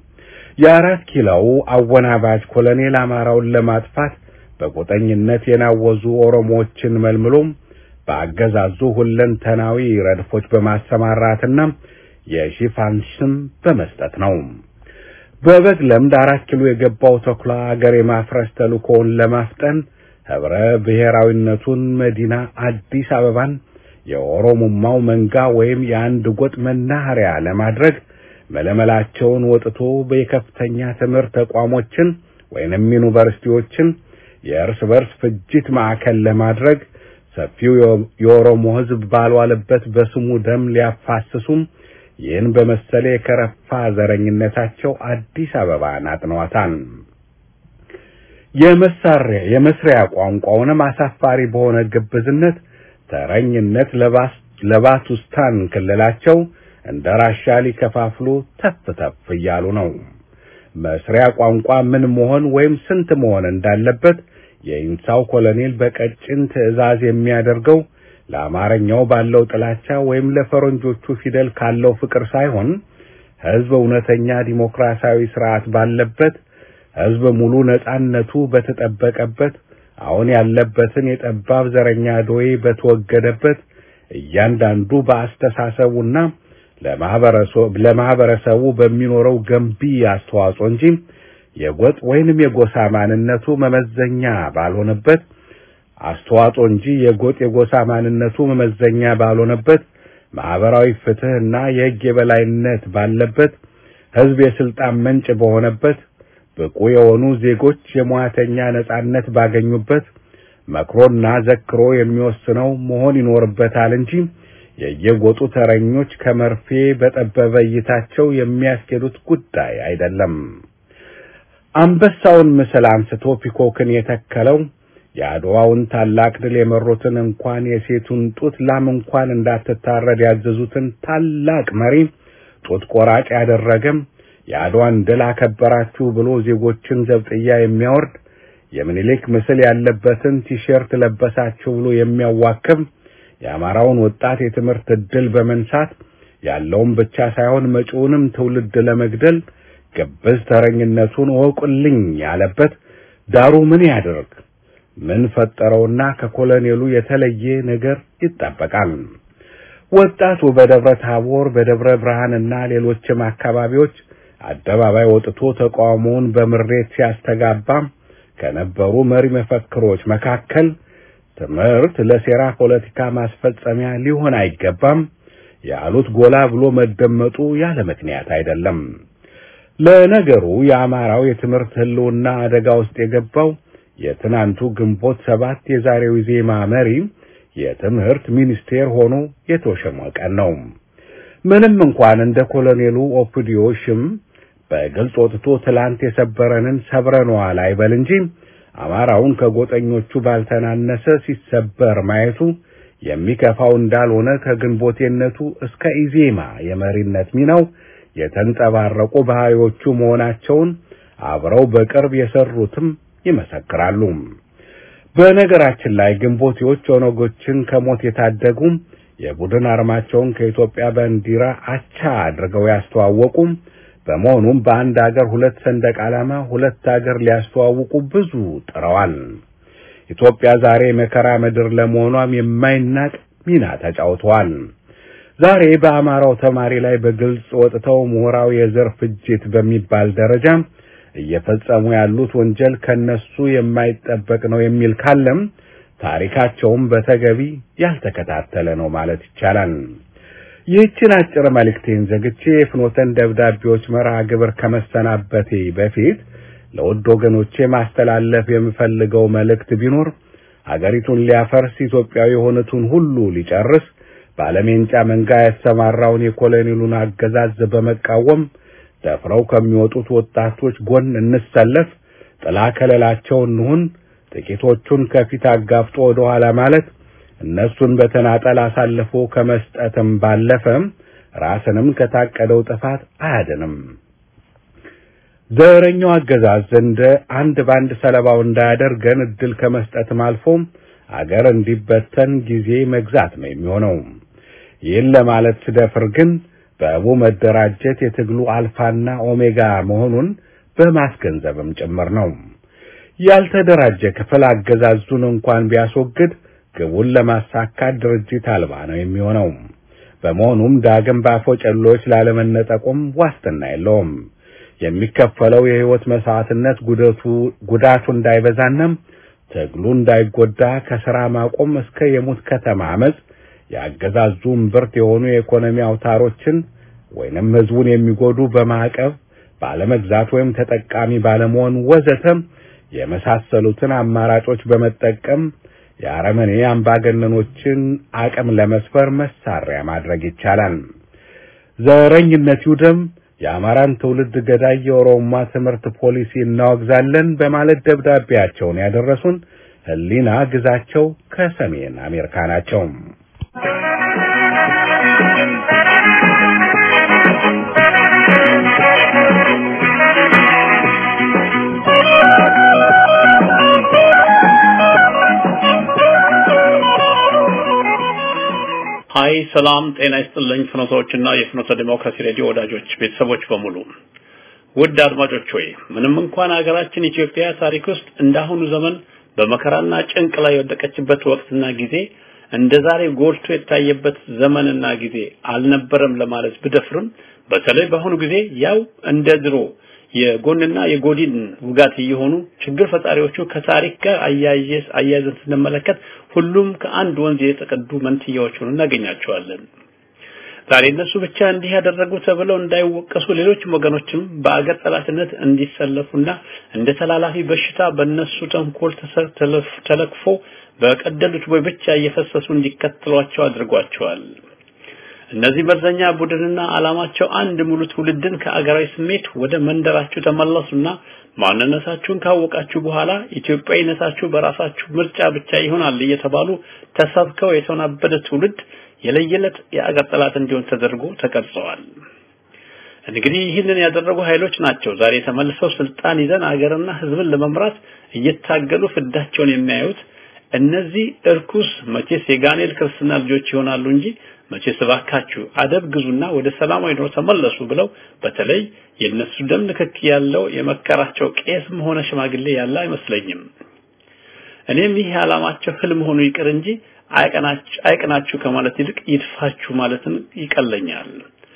የአራት ኪሎው አወናባጅ ኮሎኔል አማራውን ለማጥፋት በቁጠኝነት የናወዙ ኦሮሞዎችን መልምሎም በአገዛዙ ሁለንተናዊ ረድፎች በማሰማራትና የሽፋን ስም በመስጠት ነው። በበግ ለምድ አራት ኪሎ የገባው ተኩላ አገር የማፍረስ ተልእኮውን ለማፍጠን ህብረ ብሔራዊነቱን መዲና አዲስ አበባን የኦሮሞማው መንጋ ወይም የአንድ ጎጥ መናኸሪያ ለማድረግ መለመላቸውን ወጥቶ በከፍተኛ ትምህርት ተቋሞችን ወይንም ዩኒቨርሲቲዎችን የእርስ በርስ ፍጅት ማዕከል ለማድረግ ሰፊው የኦሮሞ ህዝብ ባልዋለበት በስሙ ደም ሊያፋስሱም ይህን በመሰለ የከረፋ ዘረኝነታቸው አዲስ አበባን አጥነዋታል። የመሳሪያ የመስሪያ ቋንቋውንም አሳፋሪ በሆነ ግብዝነት ተረኝነት ለባቱስታን ክልላቸው እንደ ራሻ ሊከፋፍሉ ተፍ ተፍ እያሉ ነው። መስሪያ ቋንቋ ምን መሆን ወይም ስንት መሆን እንዳለበት የኢንሳው ኮሎኔል በቀጭን ትዕዛዝ የሚያደርገው ለአማርኛው ባለው ጥላቻ ወይም ለፈረንጆቹ ፊደል ካለው ፍቅር ሳይሆን ሕዝብ እውነተኛ ዲሞክራሲያዊ ስርዓት ባለበት ሕዝብ ሙሉ ነጻነቱ በተጠበቀበት አሁን ያለበትን የጠባብ ዘረኛ ዶዬ በተወገደበት እያንዳንዱ በአስተሳሰቡና ለማህበረሰቡ በሚኖረው ገንቢ አስተዋጽኦ እንጂ የጎጥ ወይንም የጎሳ ማንነቱ መመዘኛ ባልሆነበት አስተዋጽኦ እንጂ የጎጥ የጎሳ ማንነቱ መመዘኛ ባልሆነበት ማህበራዊ ፍትህና የሕግ የበላይነት ባለበት ሕዝብ የስልጣን ምንጭ በሆነበት ብቁ የሆኑ ዜጎች የሙያተኛ ነጻነት ባገኙበት መክሮና ዘክሮ የሚወስነው መሆን ይኖርበታል እንጂ የየጎጡ ተረኞች ከመርፌ በጠበበ እይታቸው የሚያስኬዱት ጉዳይ አይደለም። አንበሳውን ምስል አንስቶ ፒኮክን የተከለው የአድዋውን ታላቅ ድል የመሩትን እንኳን የሴቱን ጡት ላም እንኳን እንዳትታረድ ያዘዙትን ታላቅ መሪ ጡት ቆራጭ ያደረገም የአድዋን ድል አከበራችሁ ብሎ ዜጎችን ዘብጥያ የሚያወርድ የምኒልክ ምስል ያለበትን ቲሸርት ለበሳችሁ ብሎ የሚያዋክብ የአማራውን ወጣት የትምህርት ዕድል በመንሳት ያለውን ብቻ ሳይሆን መጪውንም ትውልድ ለመግደል ግብዝ ተረኝነቱን እወቁልኝ ያለበት ዳሩ ምን ያድርግ? ምን ፈጠረውና ከኮሎኔሉ የተለየ ነገር ይጠበቃል? ወጣቱ በደብረ ታቦር በደብረ ብርሃንና ሌሎችም አካባቢዎች አደባባይ ወጥቶ ተቃውሞውን በምሬት ሲያስተጋባ ከነበሩ መሪ መፈክሮች መካከል ትምህርት ለሴራ ፖለቲካ ማስፈጸሚያ ሊሆን አይገባም ያሉት ጎላ ብሎ መደመጡ ያለ ምክንያት አይደለም። ለነገሩ የአማራው የትምህርት ህልውና አደጋ ውስጥ የገባው የትናንቱ ግንቦት ሰባት የዛሬው ዜማ መሪ የትምህርት ሚኒስቴር ሆኖ የተሾመ ቀን ነው። ምንም እንኳን እንደ ኮሎኔሉ ኦፒዲዮ ሽም በግልጽ ወጥቶ ትላንት የሰበረንን ሰብረነዋል አይበል እንጂ አማራውን ከጎጠኞቹ ባልተናነሰ ሲሰበር ማየቱ የሚከፋው እንዳልሆነ ከግንቦቴነቱ እስከ ኢዜማ የመሪነት ሚናው የተንጸባረቁ ባህሪዎቹ መሆናቸውን አብረው በቅርብ የሰሩትም ይመሰክራሉ። በነገራችን ላይ ግንቦቴዎች ኦነጎችን ከሞት የታደጉ የቡድን አርማቸውን ከኢትዮጵያ ባንዲራ አቻ አድርገው ያስተዋወቁ በመሆኑም በአንድ አገር ሁለት ሰንደቅ ዓላማ ሁለት አገር ሊያስተዋውቁ ብዙ ጥረዋል። ኢትዮጵያ ዛሬ መከራ ምድር ለመሆኗም የማይናቅ ሚና ተጫውተዋል። ዛሬ በአማራው ተማሪ ላይ በግልጽ ወጥተው ምሁራዊ የዘር ፍጅት በሚባል ደረጃ እየፈጸሙ ያሉት ወንጀል ከነሱ የማይጠበቅ ነው የሚል ካለም ታሪካቸውም በተገቢ ያልተከታተለ ነው ማለት ይቻላል። ይህችን አጭር መልእክቴን ዘግቼ የፍኖተን ደብዳቤዎች መርሃ ግብር ከመሰናበቴ በፊት ለውድ ወገኖቼ ማስተላለፍ የምፈልገው መልእክት ቢኖር አገሪቱን ሊያፈርስ ኢትዮጵያዊ የሆኑትን ሁሉ ሊጨርስ ባለሜንጫ መንጋ ያሰማራውን የኮሎኔሉን አገዛዝ በመቃወም ደፍረው ከሚወጡት ወጣቶች ጎን እንሰለፍ፣ ጥላ ከለላቸው እንሁን። ጥቂቶቹን ከፊት አጋፍጦ ወደ ኋላ ማለት እነሱን በተናጠል አሳልፎ ከመስጠትም ባለፈ ራስንም ከታቀደው ጥፋት አያድንም። ዘረኛው አገዛዝ እንደ አንድ ባንድ ሰለባው እንዳያደርገን እድል ከመስጠትም አልፎ አገር እንዲበተን ጊዜ መግዛት ነው የሚሆነው። ይህን ለማለት ስደፍር ግን በእቡ መደራጀት የትግሉ አልፋና ኦሜጋ መሆኑን በማስገንዘብም ጭምር ነው። ያልተደራጀ ክፍል አገዛዙን እንኳን ቢያስወግድ ግቡን ለማሳካት ድርጅት አልባ ነው የሚሆነው። በመሆኑም ዳግም ባፎጨሎች ላለመነጠቁም ዋስትና የለውም። የሚከፈለው የህይወት መስዋዕትነት ጉዳቱ ጉዳቱ እንዳይበዛናም ትግሉ እንዳይጎዳ ከስራ ማቆም እስከ የሙት ከተማ አመፅ የአገዛዙ እምብርት የሆኑ የኢኮኖሚ አውታሮችን ወይንም ህዝቡን የሚጎዱ በማዕቀብ ባለመግዛት ወይም ተጠቃሚ ባለመሆን ወዘተ የመሳሰሉትን አማራጮች በመጠቀም የአረመኔ አምባገነኖችን አቅም ለመስፈር መሳሪያ ማድረግ ይቻላል። ዘረኝነት ይውደም፣ የአማራን ትውልድ ገዳይ የኦሮማ ትምህርት ፖሊሲ እናወግዛለን በማለት ደብዳቤያቸውን ያደረሱን ህሊና ግዛቸው ከሰሜን አሜሪካ ናቸው። ሀይ ሰላም ጤና ይስጥልኝ ፍኖቶችና የፍኖተ ዲሞክራሲ ሬዲዮ ወዳጆች ቤተሰቦች በሙሉ ውድ አድማጮች ሆይ ምንም እንኳን ሀገራችን ኢትዮጵያ ታሪክ ውስጥ እንዳሁኑ ዘመን በመከራና ጭንቅ ላይ የወደቀችበት ወቅትና ጊዜ እንደ ዛሬ ጎልቶ የታየበት ዘመንና ጊዜ አልነበረም ለማለት ብደፍርም በተለይ በአሁኑ ጊዜ ያው እንደ ድሮ የጎንና የጎዲን ውጋት እየሆኑ ችግር ፈጣሪዎቹ ከታሪክ ጋር አያይዘ አያይዘን ስንመለከት ሁሉም ከአንድ ወንዝ የተቀዱ መንትያዎች ሆነው እናገኛቸዋለን። ዛሬ እነሱ ብቻ እንዲህ ያደረጉ ተብለው እንዳይወቀሱ ሌሎችም ወገኖችም በአገር ጠላትነት እንዲሰለፉና እንደ ተላላፊ በሽታ በእነሱ ተንኮል ተለክፎ በቀደሉት ቦይ ብቻ እየፈሰሱ እንዲከተሏቸው አድርጓቸዋል። እነዚህ መርዘኛ ቡድንና ዓላማቸው አንድ ሙሉ ትውልድን ከአገራዊ ስሜት ወደ መንደራችሁ ተመለሱና ማንነታችሁን ካወቃችሁ በኋላ ኢትዮጵያዊነታችሁ በራሳችሁ ምርጫ ብቻ ይሆናል እየተባሉ ተሰብከው የተወናበደ ትውልድ የለየለት የአገር ጠላት እንዲሆን ተደርጎ ተቀርጸዋል። እንግዲህ ይህንን ያደረጉ ኃይሎች ናቸው ዛሬ ተመልሰው ስልጣን ይዘን አገርና ሕዝብን ለመምራት እየታገሉ ፍዳቸውን የሚያዩት። እነዚህ እርኩስ መቼስ የጋኔል ክርስትና ልጆች ይሆናሉ እንጂ መቼስ እባካችሁ አደብ ግዙና ወደ ሰላማዊ ኑሮ ተመለሱ ብለው በተለይ የነሱ ደም ንክክ ያለው የመከራቸው ቄስም ሆነ ሽማግሌ ያለ አይመስለኝም። እኔም ይህ ዓላማቸው ህልም ሆኖ ይቅር እንጂ አይቀናችሁ አይቀናችሁ ከማለት ይልቅ ይድፋችሁ ማለትን ይቀለኛል።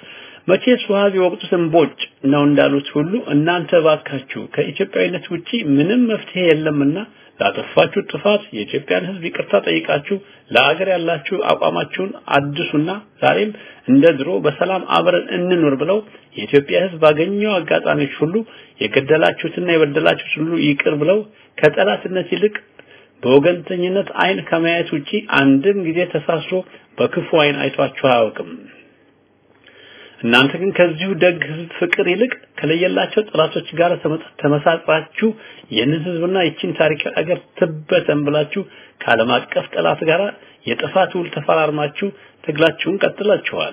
መቼስ ውሃ ቢወቅጡት እምቦጭ ነው እንዳሉት ሁሉ እናንተ ባካችሁ ከኢትዮጵያዊነት ውጪ ምንም መፍትሄ የለምና ላጠፋችሁ ጥፋት የኢትዮጵያን ህዝብ ይቅርታ ጠይቃችሁ ለአገር ያላችሁ አቋማችሁን አድሱና ዛሬም እንደ ድሮ በሰላም አብረን እንኑር ብለው የኢትዮጵያ ህዝብ ባገኘው አጋጣሚዎች ሁሉ የገደላችሁትና የበደላችሁት ሁሉ ይቅር ብለው ከጠላትነት ይልቅ በወገንተኝነት አይን ከማየት ውጪ አንድም ጊዜ ተሳስሮ በክፉ አይን አይቷችሁ አያውቅም። እናንተ ግን ከዚሁ ደግ ህዝብ ፍቅር ይልቅ ከለየላቸው ጠላቶች ጋር ተመሳጥራችሁ ይህንን ህዝብና ይችን ታሪካዊ አገር ትበተን ብላችሁ ከዓለም አቀፍ ጠላት ጋር የጥፋት ውል ተፈራርማችሁ ትግላችሁን ቀጥላችኋል።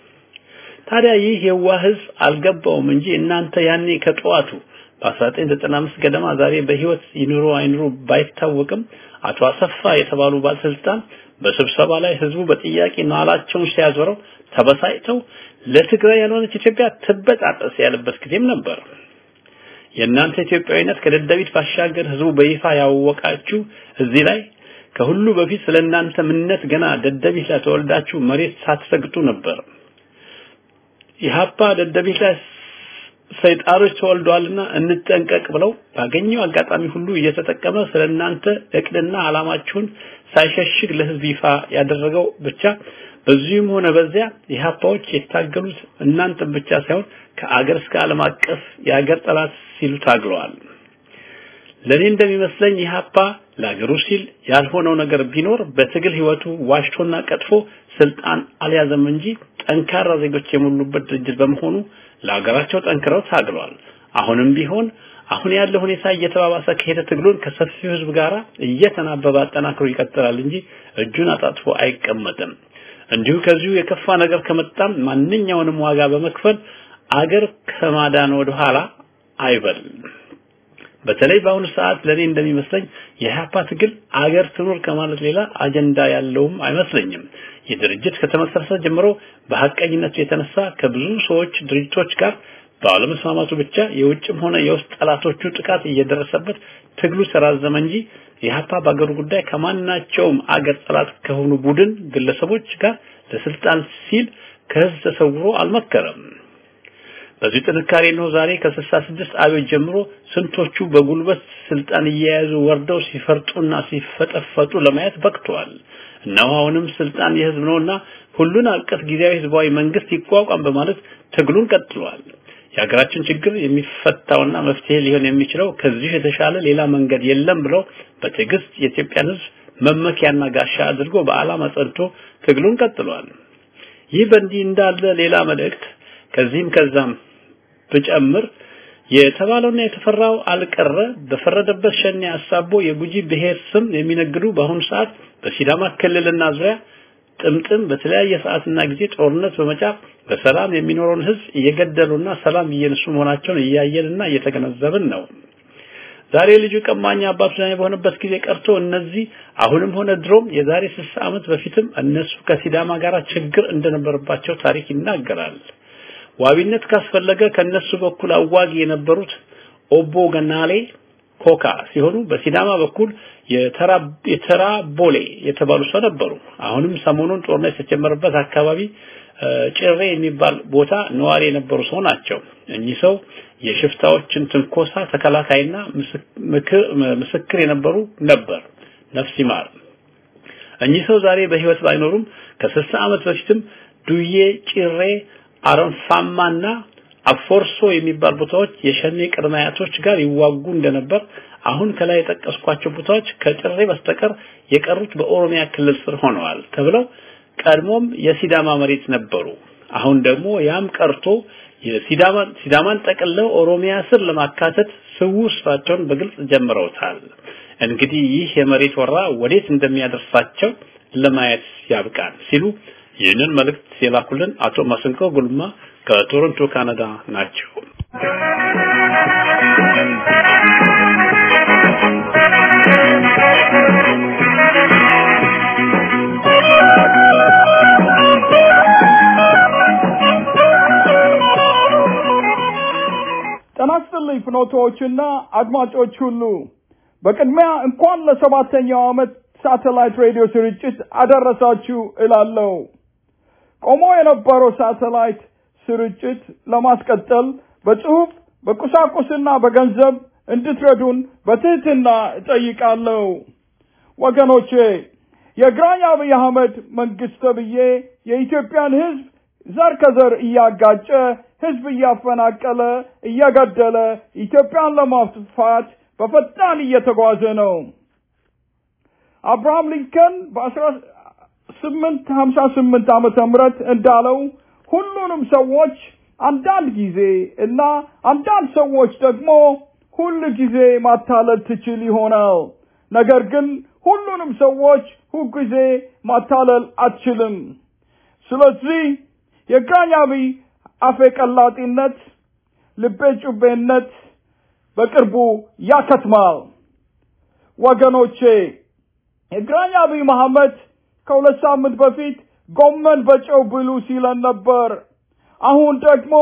ታዲያ ይህ የዋህ ህዝብ አልገባውም እንጂ እናንተ ያኔ ከጠዋቱ በ1995 ገደማ ዛሬ በህይወት ይኑሩ አይኑሩ ባይታወቅም አቶ አሰፋ የተባሉ ባለስልጣን በስብሰባ ላይ ህዝቡ በጥያቄ ናላቸውን ሲያዞረው ተበሳጭተው ለትግራይ ያልሆነች ኢትዮጵያ ትበጣጠስ ያለበት ጊዜም ነበር። የእናንተ ኢትዮጵያዊነት ከደደቢት ባሻገር ህዝቡ በይፋ ያወቃችሁ እዚህ ላይ ከሁሉ በፊት ስለ እናንተ ምንነት ገና ደደቢት ላይ ተወልዳችሁ መሬት ሳትሰግጡ ነበር። ኢህአፓ ደደቢት ላይ ሰይጣኖች ተወልደዋልና እንጠንቀቅ ብለው ባገኘው አጋጣሚ ሁሉ እየተጠቀመ ስለ እናንተ እቅድና ዓላማችሁን ሳይሸሽግ ለህዝብ ይፋ ያደረገው ብቻ በዚህም ሆነ በዚያ ኢህአፓዎች የታገሉት እናንተም ብቻ ሳይሆን ከአገር እስከ ዓለም አቀፍ የአገር ጠላት ሲሉ ታግለዋል። ለኔ እንደሚመስለኝ ኢህአፓ ለአገሩ ሲል ያልሆነው ነገር ቢኖር በትግል ህይወቱ ዋሽቶና ቀጥፎ ስልጣን አልያዘም እንጂ ጠንካራ ዜጎች የሞሉበት ድርጅት በመሆኑ ለሀገራቸው ጠንክረው ታግለዋል። አሁንም ቢሆን አሁን ያለው ሁኔታ እየተባባሰ ከሄደ ትግሉን ከሰፊው ህዝብ ጋር እየተናበበ አጠናክሮ ይቀጥላል እንጂ እጁን አጣጥፎ አይቀመጥም። እንዲሁ ከዚሁ የከፋ ነገር ከመጣም ማንኛውንም ዋጋ በመክፈል አገር ከማዳን ወደ ኋላ አይበል። በተለይ በአሁኑ ሰዓት ለኔ እንደሚመስለኝ የኢህአፓ ትግል አገር ትኑር ከማለት ሌላ አጀንዳ ያለውም አይመስለኝም። ይህ ድርጅት ከተመሰረተ ጀምሮ በሐቀኝነቱ የተነሳ ከብዙ ሰዎች ድርጅቶች ጋር ባለመስማማቱ ብቻ የውጭም ሆነ የውስጥ ጠላቶቹ ጥቃት እየደረሰበት ትግሉ ተራዘመ እንጂ ኢህአፓ በአገሩ ጉዳይ ከማናቸውም አገር ጠላት ከሆኑ ቡድን ግለሰቦች ጋር ለስልጣን ሲል ከህዝብ ተሰውሮ አልመከረም። በዚህ ጥንካሬ ነው ዛሬ ከ66 አብዮት ጀምሮ ስንቶቹ በጉልበት ስልጣን እየያዙ ወርደው ሲፈርጡና ሲፈጠፈጡ ለማየት በቅተዋል። እነሆ አሁንም ስልጣን የህዝብ ነውና ሁሉን አቀፍ ጊዜያዊ ህዝባዊ መንግስት ይቋቋም በማለት ትግሉን ቀጥሏል። የሀገራችን ችግር የሚፈታውና መፍትሄ ሊሆን የሚችለው ከዚህ የተሻለ ሌላ መንገድ የለም ብለው በትዕግስት የኢትዮጵያን ህዝብ መመኪያና ጋሻ አድርጎ በዓላማ ጸንቶ ትግሉን ቀጥሏል። ይህ በእንዲህ እንዳለ ሌላ መልእክት ከዚህም ከዛም ብጨምር የተባለውና የተፈራው አልቀረ በፈረደበት ሸኔ አሳቦ የጉጂ ብሔር ስም የሚነግዱ በአሁኑ ሰዓት በሲዳማ ክልልና ዙሪያ ጥምጥም በተለያየ ሰዓትና ጊዜ ጦርነት በመጫፍ በሰላም የሚኖረውን ህዝብ እየገደሉና ሰላም እየነሱ መሆናቸውን እያየንና እየተገነዘብን ነው። ዛሬ ልጁ ቀማኛ አባቱ ዳኛ በሆነበት ጊዜ ቀርቶ እነዚህ አሁንም ሆነ ድሮም የዛሬ 60 ዓመት በፊትም እነሱ ከሲዳማ ጋር ችግር እንደነበረባቸው ታሪክ ይናገራል። ዋቢነት ካስፈለገ ከነሱ በኩል አዋጊ የነበሩት ኦቦ ገናሌ ኮካ ሲሆኑ በሲዳማ በኩል የተራ የተራ ቦሌ የተባሉ ሰው ነበሩ። አሁንም ሰሞኑን ጦርነት የተጀመረበት አካባቢ ጭሬ የሚባል ቦታ ነዋሪ የነበሩ ሰው ናቸው። እኚህ ሰው የሽፍታዎችን ትንኮሳ ተከላካይና ምስክር የነበሩ ነበር። ነፍስ ይማር። እኚህ ሰው ዛሬ በህይወት ባይኖሩም ከስልሳ ዓመት በፊትም ዱዬ፣ ጭሬ፣ አረንፋማና አፎርሶ የሚባል ቦታዎች የሸኔ ቅድመ አያቶች ጋር ይዋጉ እንደነበር አሁን ከላይ የጠቀስኳቸው ቦታዎች ከጭሬ በስተቀር የቀሩት በኦሮሚያ ክልል ስር ሆነዋል ተብለው ቀድሞም የሲዳማ መሬት ነበሩ። አሁን ደግሞ ያም ቀርቶ የሲዳማን ሲዳማን ጠቅልለው ኦሮሚያ ስር ለማካተት ስውር ስራቸውን በግልጽ ጀምረውታል። እንግዲህ ይህ የመሬት ወራ ወዴት እንደሚያደርሳቸው ለማየት ያብቃን ሲሉ ይህንን መልእክት የላኩልን አቶ ማስንቆ ጉልማ ከቶሮንቶ ካናዳ ናቸው። ጤና ይስጥልኝ ፍኖቶዎችና አድማጮች ሁሉ በቅድሚያ እንኳን ለሰባተኛው ዓመት ሳተላይት ሬዲዮ ስርጭት አደረሳችሁ እላለሁ። ቆሞ የነበረው ሳተላይት ስርጭት ለማስቀጠል በጽሁፍ በቁሳቁስና በገንዘብ እንድትረዱን በትህትና እጠይቃለሁ። ወገኖቼ የግራኝ አብይ አህመድ መንግስት ተብዬ የኢትዮጵያን ህዝብ ዘር ከዘር እያጋጨ ህዝብ እያፈናቀለ እየገደለ ኢትዮጵያን ለማጥፋት በፈጣን እየተጓዘ ነው። አብርሃም ሊንከን በአስራ ስምንት ሀምሳ ስምንት ዓመተ ምህረት እንዳለው ሁሉንም ሰዎች አንዳንድ ጊዜ እና አንዳንድ ሰዎች ደግሞ ሁል ጊዜ ማታለል ትችል ይሆናል። ነገር ግን ሁሉንም ሰዎች ሁል ጊዜ ማታለል አትችልም። ስለዚህ የግራኝ አብይ አፌ ቀላጢነት፣ ልቤ ጩቤነት በቅርቡ ያከትማል። ወገኖቼ የግራኝ አብይ መሐመድ ከሁለት ሳምንት በፊት ጎመን በጨው ብሉ ሲለን ነበር። አሁን ደግሞ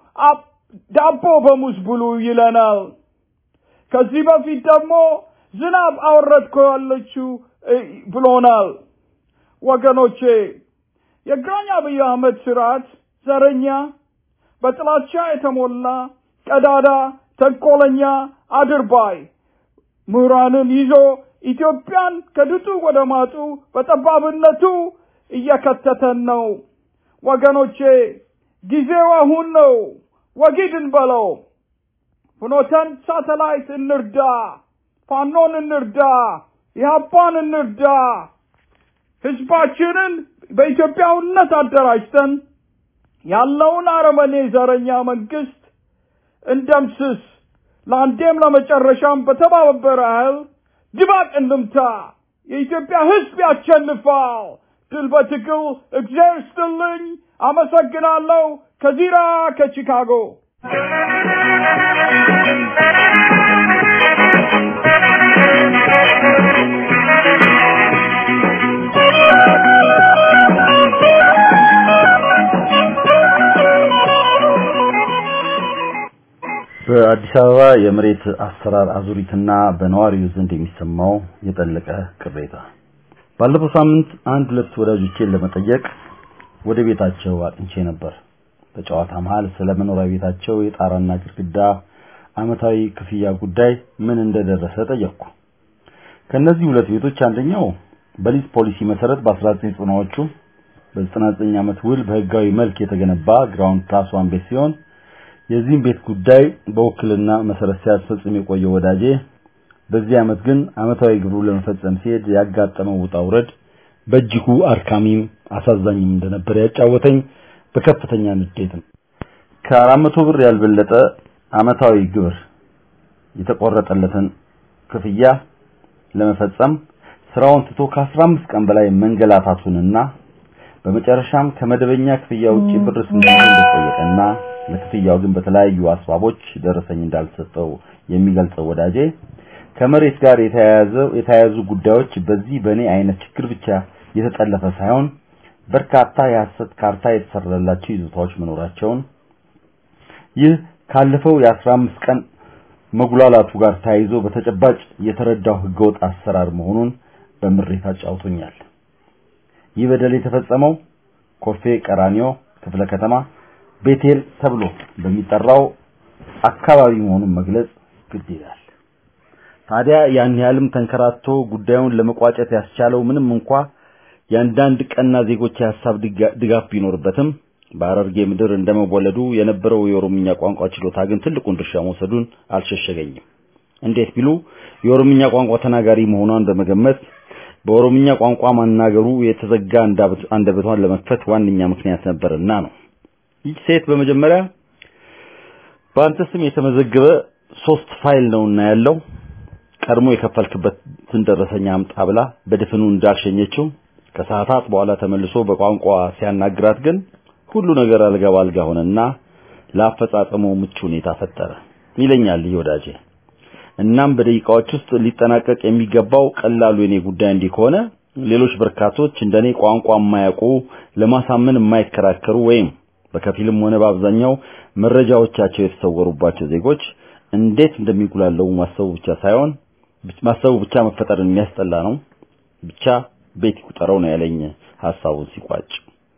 ዳቦ በሙዝ ብሉ ይለናል። ከዚህ በፊት ደግሞ ዝናብ አወረድኩ ያለችው ብሎናል። ወገኖቼ የግራኝ አብይ አህመድ ስርዓት ዘረኛ፣ በጥላቻ የተሞላ ቀዳዳ፣ ተንኮለኛ፣ አድርባይ ምሁራንን ይዞ ኢትዮጵያን ከድጡ ወደ ማጡ በጠባብነቱ እየከተተን ነው። ወገኖቼ ጊዜው አሁን ነው። ወጊድን በለው። ፍኖተን ሳተላይት እንርዳ፣ ፋኖን እንርዳ፣ ኢህአፓን እንርዳ። ህዝባችንን በኢትዮጵያውነት አደራጅተን ያለውን አረመኔ ዘረኛ መንግስት እንደምስስ። ለአንዴም ለመጨረሻም በተባበረ ኃይል ድባቅ እንምታ። የኢትዮጵያ ህዝብ ያሸንፋል። ድል በትግል እግዚአብሔር ይስጥልኝ። አመሰግናለሁ። ከዚራ ከቺካጎ በአዲስ አበባ የመሬት አሰራር አዙሪትና በነዋሪው ዘንድ የሚሰማው የጠለቀ ቅሬታ። ባለፈው ሳምንት አንድ ሁለት ወዳጆቼን ለመጠየቅ ወደ ቤታቸው አቅንቼ ነበር። በጨዋታ መሃል ስለ መኖሪያ ቤታቸው የጣራና ግድግዳ አመታዊ ክፍያ ጉዳይ ምን እንደደረሰ ጠየቅኩ። ከነዚህ ሁለት ቤቶች አንደኛው በሊዝ ፖሊሲ መሰረት በ1990ዎቹ በ99 ዓመት ውል በህጋዊ መልክ የተገነባ ግራውንድ ፕላስ ዋን ቤት ሲሆን የዚህም ቤት ጉዳይ በውክልና መሰረት ሲያስፈጽም የቆየው ወዳጄ በዚህ ዓመት ግን አመታዊ ግብሩ ለመፈጸም ሲሄድ ያጋጠመው ውጣ ውረድ በእጅጉ አድካሚም አሳዛኝም እንደነበር ያጫወተኝ በከፍተኛ ንዴት ነው። ከአራት መቶ ብር ያልበለጠ አመታዊ ግብር የተቆረጠለትን ክፍያ ለመፈጸም ስራውን ትቶ ከ15 ቀን በላይ መንገላታቱንና በመጨረሻም ከመደበኛ ክፍያ ውጪ ብር ስንት እንደጠየቀና ለክፍያው ግን በተለያዩ አስባቦች ደረሰኝ እንዳልሰጠው የሚገልጸው ወዳጄ ከመሬት ጋር የተያያዘ የተያያዙ ጉዳዮች በዚህ በእኔ አይነት ችግር ብቻ የተጠለፈ ሳይሆን በርካታ የሐሰት ካርታ የተሰራላቸው ይዞታዎች መኖራቸውን ይህ ካለፈው የአስራ አምስት ቀን መጉላላቱ ጋር ተያይዞ በተጨባጭ የተረዳው ህገወጥ አሰራር መሆኑን በምሬት አጫውቶኛል። ይህ በደል የተፈጸመው ኮልፌ ቀራኒዮ ክፍለ ከተማ ቤቴል ተብሎ በሚጠራው አካባቢ መሆኑን መግለጽ ግድ ይላል። ታዲያ ያን ያህልም ተንከራቶ ጉዳዩን ለመቋጨት ያስቻለው ምንም እንኳ የአንዳንድ ቀና ዜጎች የሀሳብ ድጋፍ ቢኖርበትም በሐረርጌ ምድር እንደመወለዱ የነበረው የኦሮምኛ ቋንቋ ችሎታ ግን ትልቁን ድርሻ መውሰዱን አልሸሸገኝም። እንዴት ቢሉ የኦሮምኛ ቋንቋ ተናጋሪ መሆኗን በመገመት በኦሮምኛ ቋንቋ ማናገሩ የተዘጋ አንደበቷን ለመክፈት ዋነኛ ምክንያት ነበርና ነው። ይህ ሴት በመጀመሪያ በአንተ ስም የተመዘገበ ሶስት ፋይል ነውና ያለው ቀድሞ የከፈልክበትን ደረሰኛ አምጣ ብላ በድፍኑ እንዳልሸኘችው ከሰዓታት በኋላ ተመልሶ በቋንቋ ሲያናግራት ግን ሁሉ ነገር አልጋ ባልጋ ሆነና ለአፈጻጸሙ ምቹ ሁኔታ ፈጠረ ይለኛል ይህ ወዳጄ። እናም በደቂቃዎች ውስጥ ሊጠናቀቅ የሚገባው ቀላሉ የኔ ጉዳይ እንዲህ ከሆነ ሌሎች በርካቶች እንደኔ ቋንቋ የማያውቁ ለማሳመን የማይከራከሩ ወይም በከፊልም ሆነ በአብዛኛው መረጃዎቻቸው የተሰወሩባቸው ዜጎች እንዴት እንደሚጉላለሙ ማሰቡ ብቻ ሳይሆን ማሰቡ ብቻ መፈጠርን የሚያስጠላ ነው። ብቻ ቤት ይቁጠረው ነው ያለኝ ሐሳቡን ሲቋጭ።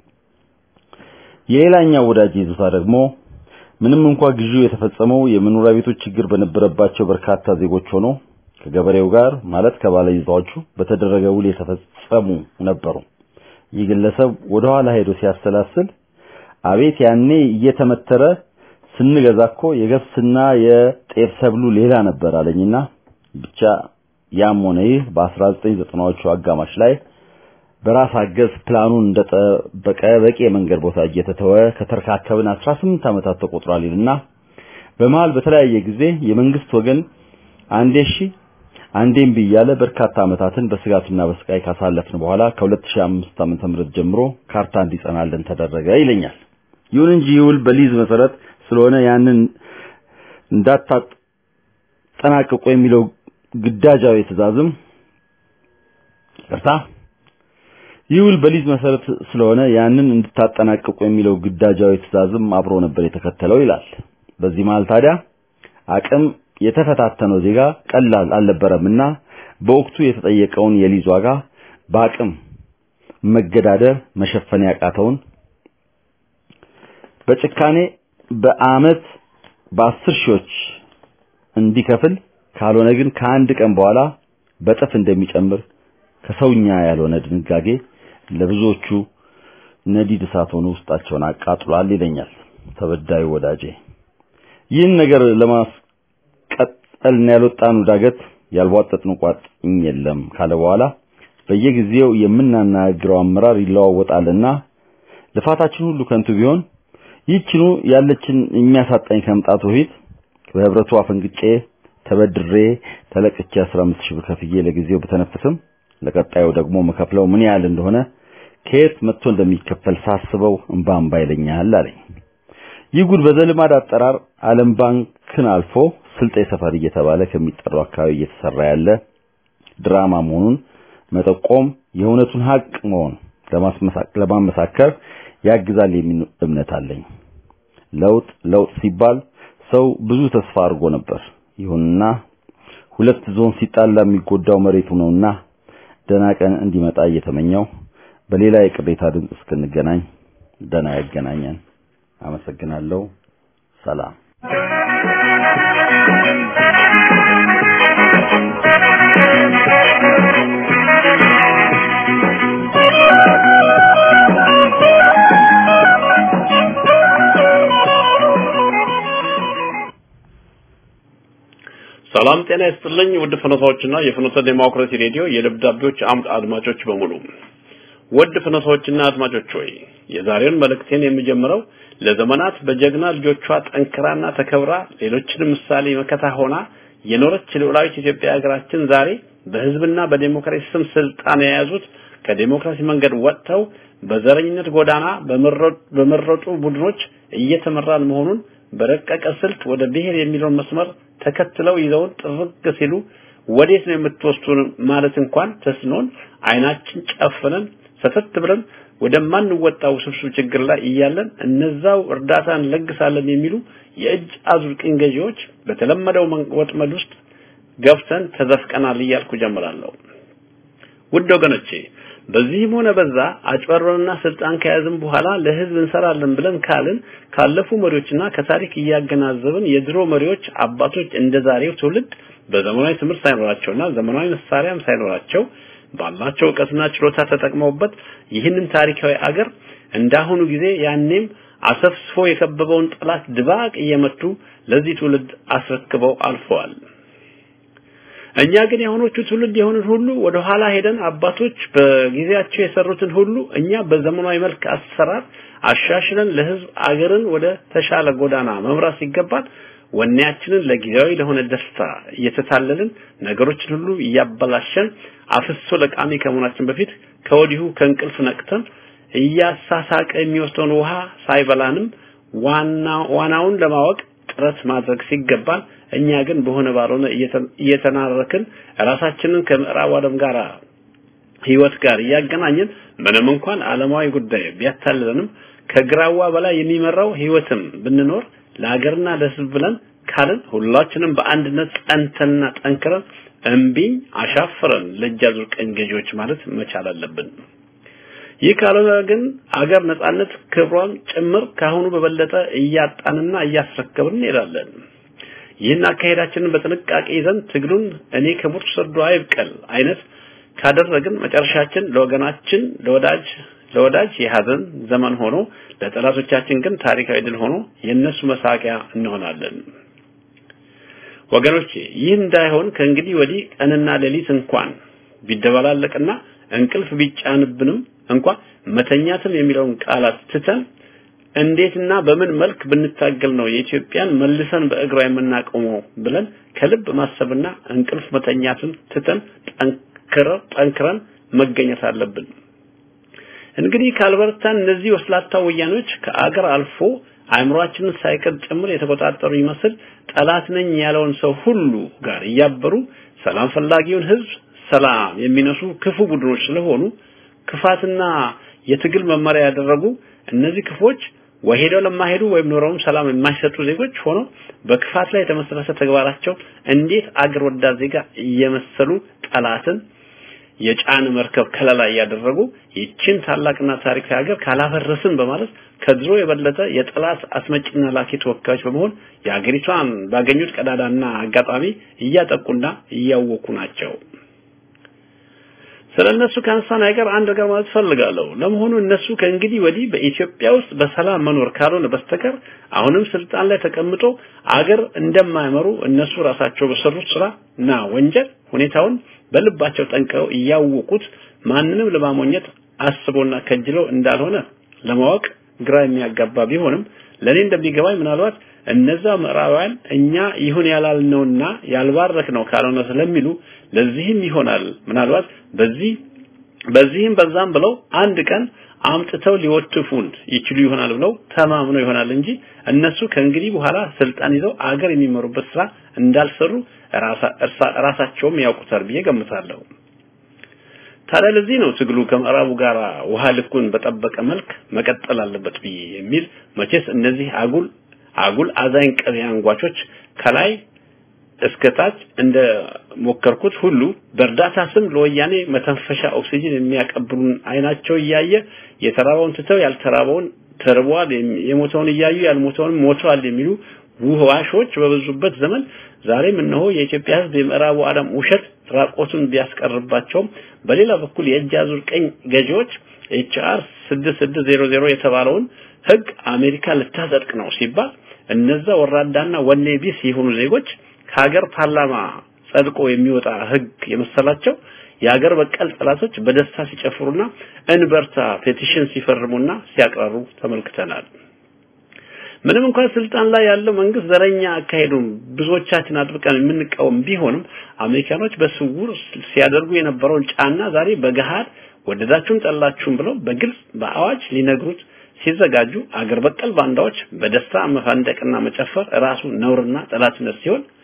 የሌላኛው ወዳጅ ይዞታ ደግሞ ምንም እንኳ ግዢው የተፈጸመው የመኖሪያ ቤቶች ችግር በነበረባቸው በርካታ ዜጎች ሆኖ ከገበሬው ጋር ማለት ከባለ ይዞታዎቹ በተደረገ ውል የተፈጸሙ ነበሩ። ይህ ግለሰብ ወደ ኋላ ሄዶ ሲያሰላስል አቤት ያኔ እየተመተረ ስንገዛ እኮ የገብስና የጤፍ ሰብሉ ሌላ ነበር አለኝና ብቻ ያም ሆነ ይህ በ1990ዎቹ አጋማሽ ላይ በራስ አገዝ ፕላኑን እንደጠበቀ በቂ የመንገድ ቦታ እየተተወ ከተረካከብን 18 ዓመታት ተቆጥሯል ይልና በመሃል በተለያየ ጊዜ የመንግስት ወገን አንዴ እሺ አንዴም ብያለ በርካታ ዓመታትን በስጋትና በስቃይ ካሳለፍን በኋላ ከ2005 ዓመተ ምህረት ጀምሮ ካርታ እንዲጸናልን ተደረገ ይለኛል። ይሁን እንጂ ይውል በሊዝ መሰረት ስለሆነ ያንን እንዳታጠናቅቁ የሚለው ግዳጃዊ ትእዛዝም ይቅርታ ይውል በሊዝ መሰረት ስለሆነ ያንን እንድታጠናቅቁ የሚለው ግዳጃዊ ትእዛዝም አብሮ ነበር የተከተለው ይላል። በዚህ መሃል ታዲያ አቅም የተፈታተነው ዜጋ ቀላል አልነበረምና በወቅቱ የተጠየቀውን የሊዝ ዋጋ በአቅም መገዳደር መሸፈን ያቃተውን በጭካኔ በአመት በአስር ሺዎች እንዲከፍል ካልሆነ ግን ከአንድ ቀን በኋላ በጥፍ እንደሚጨምር ከሰውኛ ያልሆነ ድንጋጌ ለብዙዎቹ ነዲድ እሳት ሆኖ ውስጣቸውን አቃጥሏል ይለኛል ተበዳዩ ወዳጄ። ይህን ነገር ለማስቀጠልና ያልወጣኑ ዳገት ያልቧጠጥን ቋጥኝ የለም ካለ በኋላ በየጊዜው የምናናግረው አመራር ይለዋወጣልና ልፋታችን ሁሉ ከንቱ ቢሆን ይህችኑ ያለችን የሚያሳጣኝ ከመምጣቱ በፊት በህብረቱ አፈንግጬ ተበድሬ ተለቅቼ 15 ሺህ ብር ከፍዬ ለጊዜው በተነፍስም ለቀጣዩ ደግሞ መከፍለው ምን ያህል እንደሆነ ከየት መጥቶ እንደሚከፈል ሳስበው እንባ እንባ ይለኛል አለኝ። ይህ ጉድ በዘልማድ አጠራር ዓለም ባንክን አልፎ ስልጤ ሰፈር እየተባለ ከሚጠራው አካባቢ እየተሰራ ያለ ድራማ መሆኑን መጠቆም የእውነቱን ሀቅ መሆን ለማመሳከር ያግዛል የሚል እምነት አለኝ። ለውጥ ለውጥ ሲባል ሰው ብዙ ተስፋ አድርጎ ነበር። ይሁንና ሁለት ዞን ሲጣላ የሚጎዳው መሬቱ ነውና ደና ቀን እንዲመጣ እየተመኘው በሌላ የቅሬታ ድምፅ እስክንገናኝ ደና ያገናኘን። አመሰግናለሁ። ሰላም። ሰላም ጤና ይስጥልኝ ውድ ፍኖታዎችና የፍኖተ ዴሞክራሲ ሬዲዮ የደብዳቤዎች አምድ አድማጮች በሙሉ ውድ ፍኖታዎችና አድማጮች ሆይ የዛሬውን መልእክቴን የሚጀምረው ለዘመናት በጀግና ልጆቿ ጠንክራና ተከብራ ሌሎችንም ምሳሌ መከታ ሆና የኖረች ልዑላዊት ኢትዮጵያ ሀገራችን ዛሬ በህዝብና በዴሞክራሲ ስም ስልጣን የያዙት ከዴሞክራሲ መንገድ ወጥተው በዘረኝነት ጎዳና በመረጡ ቡድኖች እየተመራን መሆኑን በረቀቀ ስልት ወደ ብሔር የሚለውን መስመር ተከትለው ይዘውን ጥርግ ሲሉ ወዴት ነው የምትወስዱን ማለት እንኳን ተስኖን አይናችን ጨፍነን ሰተት ብለን ወደማንወጣው ውስብስብ ችግር ላይ እያለን እነዛው እርዳታ እንለግሳለን የሚሉ የእጅ አዙር ቅኝ ገዢዎች በተለመደው ወጥመድ ውስጥ ገብተን ተዘፍቀናል እያልኩ ጀምራለሁ። ውድ ወገኖቼ በዚህም ሆነ በዛ አጭበርበርና ስልጣን ከያዝን በኋላ ለህዝብ እንሰራለን ብለን ካልን ካለፉ መሪዎችና ከታሪክ እያገናዘብን የድሮ መሪዎች አባቶች እንደ ዛሬው ትውልድ በዘመናዊ ትምህርት ሳይኖራቸውና ዘመናዊ መሳሪያም ሳይኖራቸው ባላቸው እውቀትና ችሎታ ተጠቅመውበት ይህንን ታሪካዊ አገር እንዳሁኑ ጊዜ ያኔም አሰፍስፎ የከበበውን ጠላት ድባቅ እየመቱ ለዚህ ትውልድ አስረክበው አልፈዋል። እኛ ግን የሆኖቹ ትውልድ የሆኑት ሁሉ ወደ ኋላ ሄደን አባቶች በጊዜያቸው የሰሩትን ሁሉ እኛ በዘመናዊ መልክ አሰራር አሻሽለን ለህዝብ አገርን ወደ ተሻለ ጎዳና መምራት ሲገባን ወኔያችንን ለጊዜያዊ ለሆነ ደስታ እየተታለልን ነገሮችን ሁሉ እያበላሸን አፍሶ ለቃሚ ከመሆናችን በፊት ከወዲሁ ከእንቅልፍ ነቅተን እያሳሳቀ የሚወስደውን ውሃ ሳይበላንም ዋና ዋናውን ለማወቅ ጥረት ማድረግ ሲገባን እኛ ግን በሆነ ባልሆነ እየተናረክን ራሳችንን ከምዕራብ ዓለም ጋር ህይወት ጋር እያገናኘን ምንም እንኳን ዓለማዊ ጉዳይ ቢያታልለንም ከግራዋ በላይ የሚመራው ህይወትም ብንኖር ለሀገርና ለህዝብ ብለን ካልን ሁላችንም በአንድነት ጸንተንና ጠንክረን እምቢኝ አሻፍረን ለእጅ አዙር ቀኝ ገዢዎች ማለት መቻል አለብን። ይህ ካልሆነ ግን አገር ነጻነት ክብሯን ጭምር ካሁኑ በበለጠ እያጣንና እያስረከብን እንሄዳለን። ይህን አካሄዳችንን በጥንቃቄ ይዘን ትግሉን እኔ ከሞት ሰርዶ አይብቀል አይነት ካደረግን መጨረሻችን ለወገናችን ለወዳጅ ለወዳጅ የሀዘን ዘመን ሆኖ ለጠላቶቻችን ግን ታሪካዊ ድል ሆኖ የነሱ መሳቂያ እንሆናለን። ወገኖቼ ይህ እንዳይሆን ከእንግዲህ ወዲህ ቀንና ሌሊት እንኳን ቢደበላለቅና እንቅልፍ ቢጫንብንም እንኳን መተኛትም የሚለውን ቃላት ትተን እንዴትና በምን መልክ ብንታገል ነው የኢትዮጵያን መልሰን በእግሯ የምናቆመው ብለን ከልብ ማሰብና እንቅልፍ መተኛትን ትተን ጠንክረን ጠንክረን መገኘት አለብን። እንግዲህ ካልበረታን እነዚህ ወስላታ ወያኖች ከአገር አልፎ አእምሯችንን ሳይቀር ጭምር የተቆጣጠሩ ይመስል ጠላት ነኝ ያለውን ሰው ሁሉ ጋር እያበሩ ሰላም ፈላጊውን ህዝብ ሰላም የሚነሱ ክፉ ቡድኖች ስለሆኑ ክፋትና የትግል መመሪያ ያደረጉ እነዚህ ክፎች ወይ ሄደው ለማሄዱ ወይም ኖረውም ሰላም የማይሰጡ ዜጎች ሆነው በክፋት ላይ የተመሰረተ ተግባራቸው እንዴት አገር ወዳድ ዜጋ እየመሰሉ ጠላትን የጫን መርከብ ከለላ እያደረጉ ይችን ታላቅና ታሪካዊ ሀገር ካላፈረስን በማለት ከድሮ የበለጠ የጠላት አስመጭና ላኪ ተወካዮች በመሆን የሀገሪቷን ባገኙት ቀዳዳና አጋጣሚ እያጠቁና እያወኩ ናቸው። ስለ እነሱ ካነሳን አይቀር አንድ ነገር ማለት ፈልጋለሁ። ለመሆኑ እነሱ ከእንግዲህ ወዲህ በኢትዮጵያ ውስጥ በሰላም መኖር ካልሆነ በስተቀር አሁንም ስልጣን ላይ ተቀምጦ አገር እንደማይመሩ እነሱ ራሳቸው በሰሩት ስራ እና ወንጀል ሁኔታውን በልባቸው ጠንቀው እያወቁት ማንንም ለማሞኘት አስቦና ከጅለው እንዳልሆነ ለማወቅ ግራ የሚያጋባ ቢሆንም ለኔ እንደሚገባኝ ምናልባት እነዛ ምዕራባውያን እኛ ይሁን ያላልነውና ያልባረክነው ካልሆነ ስለሚሉ ለዚህም ይሆናል ምናልባት በዚህ በዚህም በዛም ብለው አንድ ቀን አምጥተው ሊወትፉን ይችሉ ይሆናል ብለው ተማምነው ይሆናል እንጂ እነሱ ከእንግዲህ በኋላ ስልጣን ይዘው አገር የሚመሩበት ስራ እንዳልሰሩ ራሳቸውም ያውቁታል ብዬ ገምታለሁ። ታዲያ ለዚህ ነው ትግሉ ከምዕራቡ ጋር ውሃ ልኩን በጠበቀ መልክ መቀጠል አለበት ብዬ የሚል መቼስ እነዚህ አጉል አጉል አዛኝ ቅቤ አንጓቾች ከላይ እስከታች እንደ ሞከርኩት ሁሉ በእርዳታ ስም ለወያኔ መተንፈሻ ኦክሲጅን የሚያቀብሉን አይናቸው እያየ የተራበውን ትተው ያልተራበውን ተርቧል፣ የሞተውን እያዩ ያልሞተውን ሞተዋል የሚሉ ውህዋሾች በበዙበት ዘመን ዛሬም እነሆ የኢትዮጵያ ሕዝብ የምዕራቡ ዓለም ውሸት ራቆቱን ቢያስቀርባቸውም በሌላ በኩል የእጅ አዙር ቀኝ ገዢዎች ኤችአር 6600 የተባለውን ህግ አሜሪካ ልታጸድቅ ነው ሲባል እነዛ ወራዳና ወኔ ቢስ የሆኑ ዜጎች ከሀገር ፓርላማ ጸድቆ የሚወጣ ህግ የመሰላቸው የሀገር በቀል ጠላቶች በደስታ ሲጨፍሩና እንበርታ ፔቲሽን ሲፈርሙና ሲያቅራሩ ተመልክተናል። ምንም እንኳን ስልጣን ላይ ያለው መንግስት ዘረኛ አካሄዱን ብዙዎቻችን አጥብቀን የምንቃወም ቢሆንም አሜሪካኖች በስውር ሲያደርጉ የነበረውን ጫና ዛሬ በገሃድ ወደዳችሁም ጠላችሁም ብለው በግልጽ በአዋጅ ሊነግሩት ሲዘጋጁ አገር በቀል ባንዳዎች በደስታ መፈንደቅና መጨፈር ራሱ ነውርና ጠላትነት ሲሆን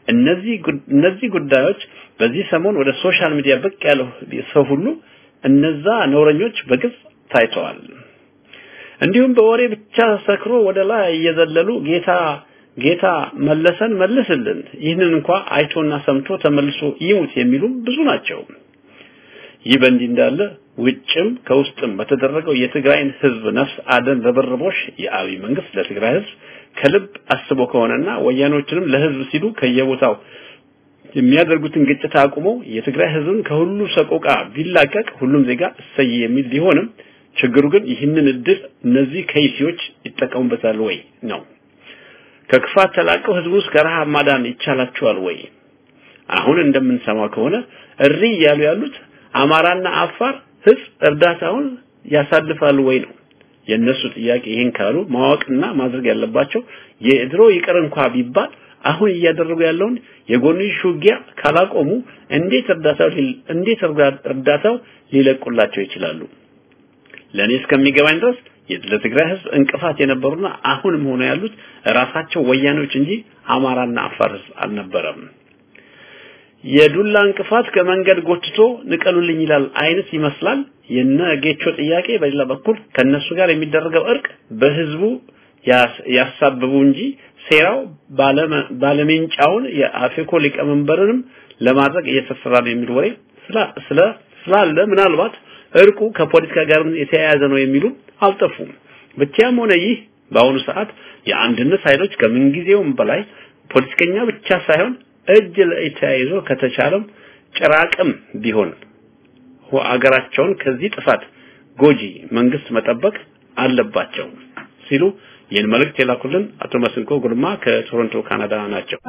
እነዚህ እነዚህ ጉዳዮች በዚህ ሰሞን ወደ ሶሻል ሚዲያ ብቅ ያለው ሰው ሁሉ እነዛ ነውረኞች በግልጽ ታይተዋል። እንዲሁም በወሬ ብቻ ሰክሮ ወደ ላይ እየዘለሉ ጌታ ጌታ መለሰን መልስልን፣ ይህንን እንኳ አይቶና ሰምቶ ተመልሶ ይሙት የሚሉ ብዙ ናቸው። ይህ በእንዲህ እንዳለ ውጭም ከውስጥም በተደረገው የትግራይን ህዝብ ነፍስ አደን ርብርቦሽ የአብይ መንግስት ለትግራይ ህዝብ ከልብ አስቦ ከሆነና ወያኖችንም ለህዝብ ሲሉ ከየቦታው የሚያደርጉትን ግጭት አቁሞ የትግራይ ህዝብን ከሁሉ ሰቆቃ ቢላቀቅ ሁሉም ዜጋ እሰይ የሚል ቢሆንም ችግሩ ግን ይህንን እድል እነዚህ ከይሲዎች ይጠቀሙበታል ወይ ነው። ከክፋት ተላቀው ህዝቡ ውስጥ ከረሃብ ማዳን ይቻላቸዋል ወይ? አሁን እንደምንሰማው ከሆነ እሪ እያሉ ያሉት አማራና አፋር ህዝብ እርዳታውን ያሳልፋሉ ወይ ነው የእነሱ ጥያቄ። ይህን ካሉ ማወቅና ማድረግ ያለባቸው የድሮ ይቅር እንኳ ቢባል አሁን እያደረጉ ያለውን የጎንዮሽ ውጊያ ካላቆሙ እንዴት እርዳታው እንዴት እርዳታው ሊለቁላቸው ይችላሉ? ለእኔ እስከሚገባኝ ድረስ ለትግራይ ህዝብ እንቅፋት የነበሩና አሁንም ሆነ ያሉት ራሳቸው ወያኔዎች እንጂ አማራና አፋር ህዝብ አልነበረም። የዱላ እንቅፋት ከመንገድ ጎትቶ ንቀሉልኝ ይላል አይነት ይመስላል የነ ጌቾ ጥያቄ። በሌላ በኩል ከነሱ ጋር የሚደረገው እርቅ በህዝቡ ያሳብቡ እንጂ ሴራው ባለሜንጫውን የአፌኮ ሊቀመንበርንም ለማድረግ እየተሰራ ነው የሚል ወሬ ስለ ስላለ ምናልባት እርቁ ከፖለቲካ ጋር የተያያዘ ነው የሚሉ አልጠፉም። ብቻም ሆነ ይህ በአሁኑ ሰዓት የአንድነት ኃይሎች ከምንጊዜውም በላይ ፖለቲከኛ ብቻ ሳይሆን እጅ ለእጅ ተያይዞ ከተቻለም ጭራቅም ቢሆን አገራቸውን ከዚህ ጥፋት ጎጂ መንግስት መጠበቅ አለባቸው ሲሉ ይህን መልእክት የላኩልን አቶ መስንቆ ጉልማ ከቶሮንቶ ካናዳ ናቸው።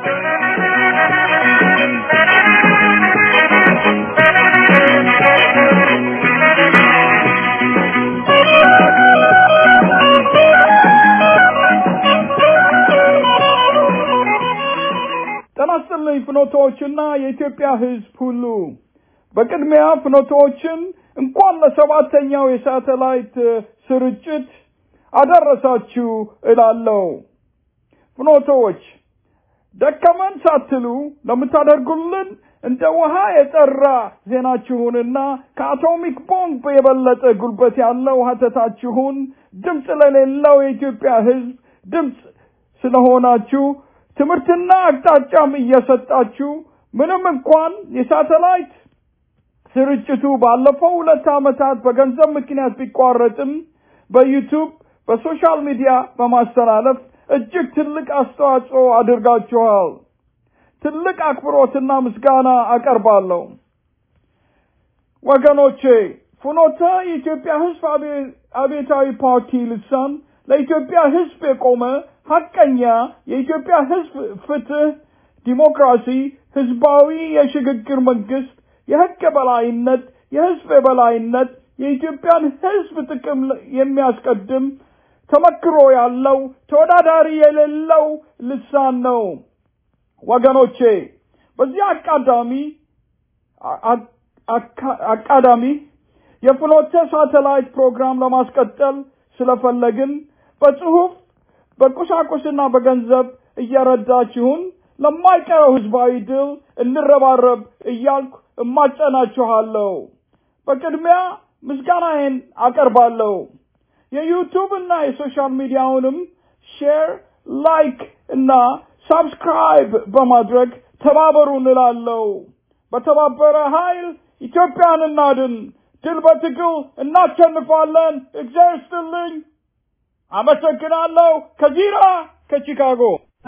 ጤና ይስጥልኝ ፍኖቶዎችና የኢትዮጵያ ህዝብ ሁሉ በቅድሚያ ፍኖቶዎችን እንኳን ለሰባተኛው የሳተላይት ስርጭት አደረሳችሁ እላለሁ። ፍኖቶዎች ደከመን ሳትሉ ለምታደርጉልን እንደ ውሃ የጠራ ዜናችሁንና ከአቶሚክ ቦምብ የበለጠ ጉልበት ያለው ሀተታችሁን ድምፅ ለሌለው የኢትዮጵያ ህዝብ ድምፅ ስለሆናችሁ ትምህርትና አቅጣጫም እየሰጣችሁ ምንም እንኳን የሳተላይት ስርጭቱ ባለፈው ሁለት ዓመታት በገንዘብ ምክንያት ቢቋረጥም በዩቱብ በሶሻል ሚዲያ በማስተላለፍ እጅግ ትልቅ አስተዋጽኦ አድርጋችኋል። ትልቅ አክብሮትና ምስጋና አቀርባለሁ። ወገኖቼ ፍኖተ የኢትዮጵያ ህዝብ አብዮታዊ ፓርቲ ልሳን ለኢትዮጵያ ህዝብ የቆመ ሀቀኛ የኢትዮጵያ ህዝብ ፍትህ፣ ዲሞክራሲ፣ ህዝባዊ የሽግግር መንግስት፣ የህግ የበላይነት፣ የህዝብ የበላይነት፣ የኢትዮጵያን ህዝብ ጥቅም የሚያስቀድም ተመክሮ ያለው ተወዳዳሪ የሌለው ልሳን ነው። ወገኖቼ በዚህ አቃዳሚ አቃዳሚ የፍኖተ ሳተላይት ፕሮግራም ለማስቀጠል ስለፈለግን በጽሁፍ በቁሳቁስና በገንዘብ እየረዳችሁን ለማይቀረው ህዝባዊ ድል እንረባረብ እያልኩ እማጸናችኋለሁ። በቅድሚያ ምስጋናዬን አቀርባለሁ። የዩቱብ እና የሶሻል ሚዲያውንም ሼር፣ ላይክ እና ሳብስክራይብ በማድረግ ተባበሩ እንላለሁ። በተባበረ ኃይል ኢትዮጵያን እናድን። ድል በትግል እናሸንፋለን። እግዚአብሔር ይስጥልኝ። አመሰግናለሁ። ከዚራ ከቺካጎ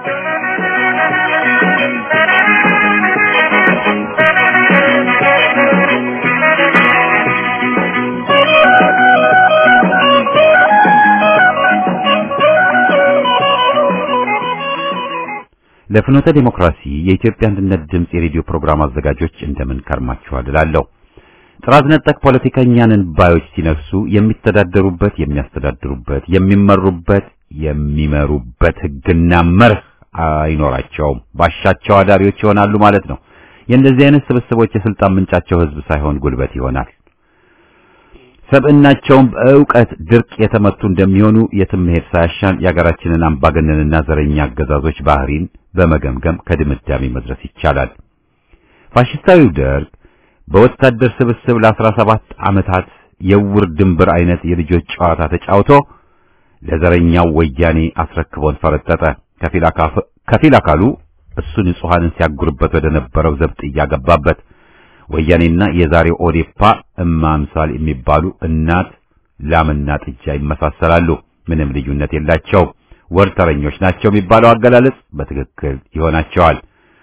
ለፍኖተ ዲሞክራሲ የኢትዮጵያ አንድነት ድምፅ የሬዲዮ ፕሮግራም አዘጋጆች እንደምን ከርማችኋል እላለሁ። ጥራዝ ነጠቅ ፖለቲከኛንን ባዮች ሲነሱ የሚተዳደሩበት፣ የሚያስተዳድሩበት፣ የሚመሩበት፣ የሚመሩበት ህግና መርህ አይኖራቸውም። ባሻቸው አዳሪዎች ይሆናሉ ማለት ነው። የእንደዚህ አይነት ስብስቦች የስልጣን ምንጫቸው ህዝብ ሳይሆን ጉልበት ይሆናል። ሰብዕናቸውም በእውቀት ድርቅ የተመቱ እንደሚሆኑ የትም መሄድ ሳያሻን የአገራችንን አምባገነንና ዘረኛ አገዛዞች ባህሪን በመገምገም ከድምዳሜ መድረስ ይቻላል። ፋሽስታዊው ደርግ በወታደር ስብስብ ለአስራ ሰባት ዓመታት የውር ድንብር አይነት የልጆች ጨዋታ ተጫውቶ ለዘረኛው ወያኔ አስረክቦን ፈረጠጠ። ከፊል አካሉ እሱ ንጹሐንን ሲያጉርበት ወደ ነበረው ዘብጥ እያገባበት ወያኔና የዛሬው ኦዴፓ እማ አምሳል የሚባሉ እናት ላምና ጥጃ ይመሳሰላሉ። ምንም ልዩነት የላቸውም። ወርተረኞች ናቸው የሚባለው አገላለጽ በትክክል ይሆናቸዋል።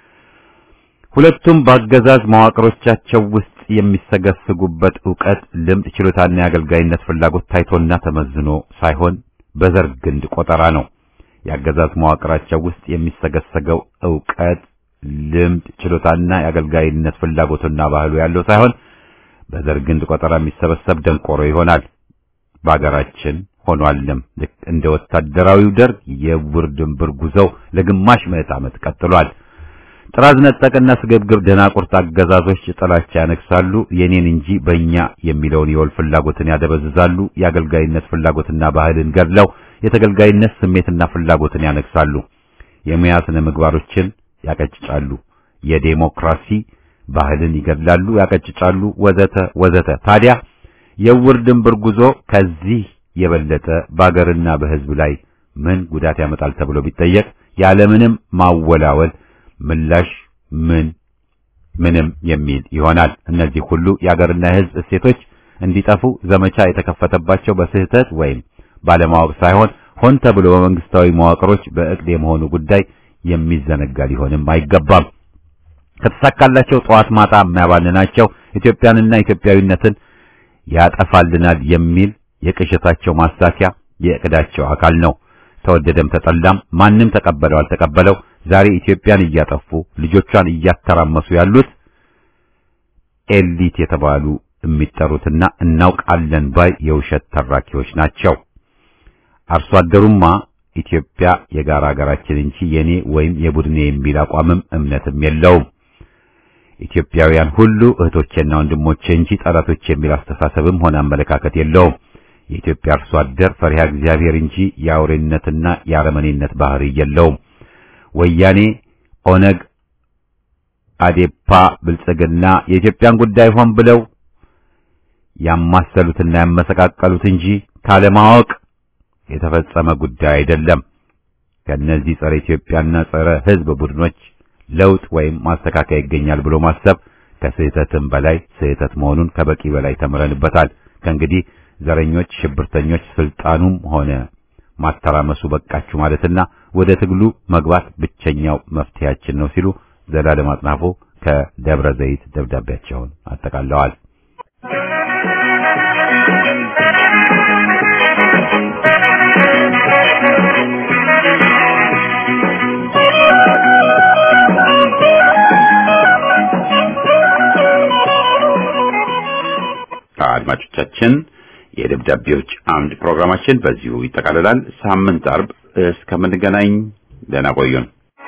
ሁለቱም በአገዛዝ መዋቅሮቻቸው ውስጥ የሚሰገስጉበት ዕውቀት፣ ልምድ፣ ችሎታና የአገልጋይነት ፍላጎት ታይቶና ተመዝኖ ሳይሆን በዘር ግንድ ቆጠራ ነው። የአገዛዝ መዋቅራቸው ውስጥ የሚሰገሰገው ዕውቀት ልምድ ችሎታና የአገልጋይነት ፍላጎትና ባህሉ ያለው ሳይሆን በዘር ግንድ ቆጠራ የሚሰበሰብ ደንቆሮ ይሆናል። በአገራችን ሆኗልም። ልክ እንደ ወታደራዊው ደርግ የውር ድንብር ጉዞው ለግማሽ ምዕት ዓመት ቀጥሏል። ጥራዝ ነጠቅና ስግብግብ ደናቁርት አገዛዞች ጥላቻ ያነግሳሉ። የኔን እንጂ በእኛ የሚለውን የወል ፍላጎትን ያደበዝዛሉ። የአገልጋይነት ፍላጎትና ባህልን ገድለው የተገልጋይነት ስሜትና ፍላጎትን ያነግሳሉ። የሙያ ስነ ምግባሮችን ያቀጭጫሉ። የዴሞክራሲ ባህልን ይገድላሉ፣ ያቀጭጫሉ፣ ወዘተ ወዘተ። ታዲያ የውር ድንብር ጉዞ ከዚህ የበለጠ በአገርና በሕዝብ ላይ ምን ጉዳት ያመጣል ተብሎ ቢጠየቅ ያለምንም ማወላወል ምላሽ ምን ምንም የሚል ይሆናል። እነዚህ ሁሉ የአገርና የሕዝብ እሴቶች እንዲጠፉ ዘመቻ የተከፈተባቸው በስህተት ወይም ባለማወቅ ሳይሆን ሆን ተብሎ በመንግስታዊ መዋቅሮች በእቅድ የመሆኑ ጉዳይ የሚዘነጋ ሊሆንም አይገባም። ከተሳካላቸው ጠዋት ማታ የሚያባልናቸው ኢትዮጵያንና ኢትዮጵያዊነትን ያጠፋልናል የሚል የቅዠታቸው ማሳኪያ የእቅዳቸው አካል ነው። ተወደደም ተጠላም ማንም ተቀበለው አልተቀበለው ዛሬ ኢትዮጵያን እያጠፉ ልጆቿን እያተራመሱ ያሉት ኤሊት የተባሉ የሚጠሩትና እናውቃለን ባይ የውሸት ተራኪዎች ናቸው። አርሶ አደሩማ ኢትዮጵያ የጋራ ሀገራችን እንጂ የኔ ወይም የቡድኔ የሚል አቋምም እምነትም የለውም። ኢትዮጵያውያን ሁሉ እህቶቼና ወንድሞቼ እንጂ ጠላቶቼ የሚል አስተሳሰብም ሆነ አመለካከት የለውም። የኢትዮጵያ አርሶ አደር ፈሪሃ እግዚአብሔር እንጂ የአውሬነትና የአረመኔነት ባህሪ የለውም። ወያኔ፣ ኦነግ፣ አዴፓ፣ ብልጽግና የኢትዮጵያን ጉዳይ ሆን ብለው ያማሰሉትና ያመሰቃቀሉት እንጂ ካለማወቅ የተፈጸመ ጉዳይ አይደለም። ከእነዚህ ጸረ ኢትዮጵያና ጸረ ሕዝብ ቡድኖች ለውጥ ወይም ማስተካከያ ይገኛል ብሎ ማሰብ ከስህተትም በላይ ስህተት መሆኑን ከበቂ በላይ ተምረንበታል። ከእንግዲህ ዘረኞች፣ ሽብርተኞች ስልጣኑም ሆነ ማተራመሱ በቃችሁ ማለትና ወደ ትግሉ መግባት ብቸኛው መፍትሄያችን ነው ሲሉ ዘላለም አጥናፎ ከደብረ ዘይት ደብዳቤያቸውን አጠቃለዋል። አድማጮቻችን የደብዳቤዎች አምድ ፕሮግራማችን በዚሁ ይጠቃልላል። ሳምንት አርብ እስከምንገናኝ ደህና ቆዩን።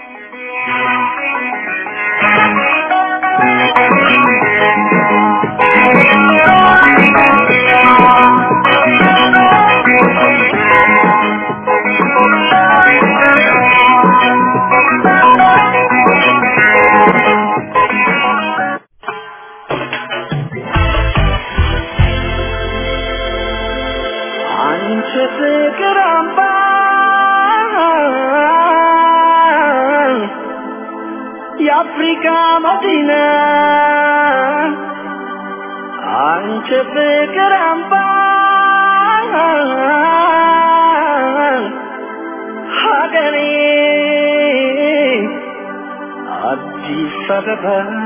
አንቺ ፍቅር አምባ የአፍሪካ መዲና አንቺ ፍቅር አምባ ሀገሬ አዲስ አበባ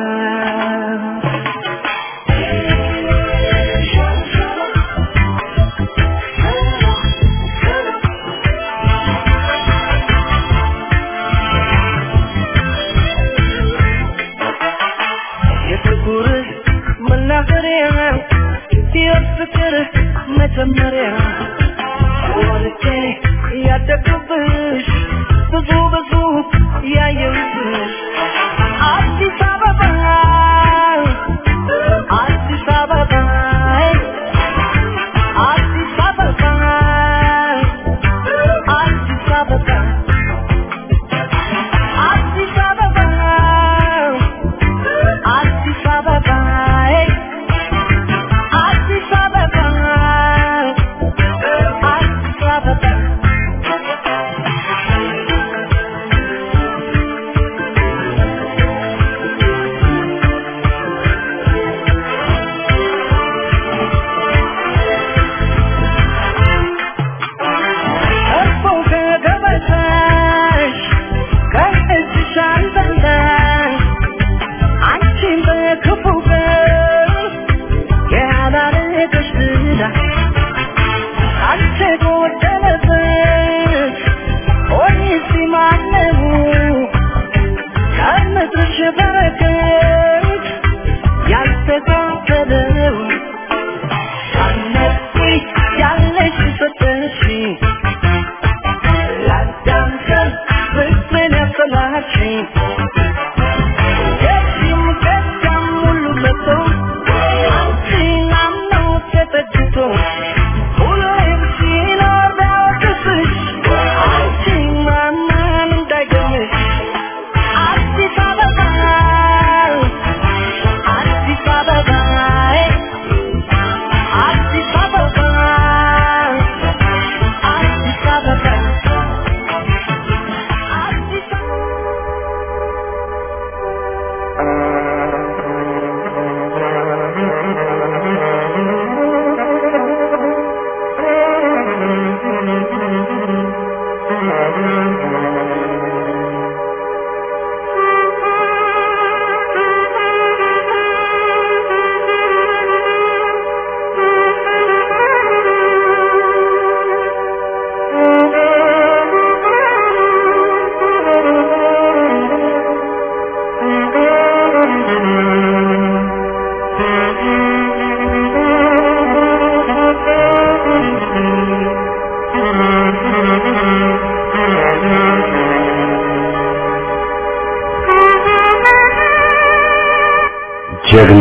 የፍቅር መናኸሪያ የፍቅር መጀመሪያ ወልጄ ያደግኩብሽ ብዙ ብዙ ያየሁብሽ አዲስ አበባ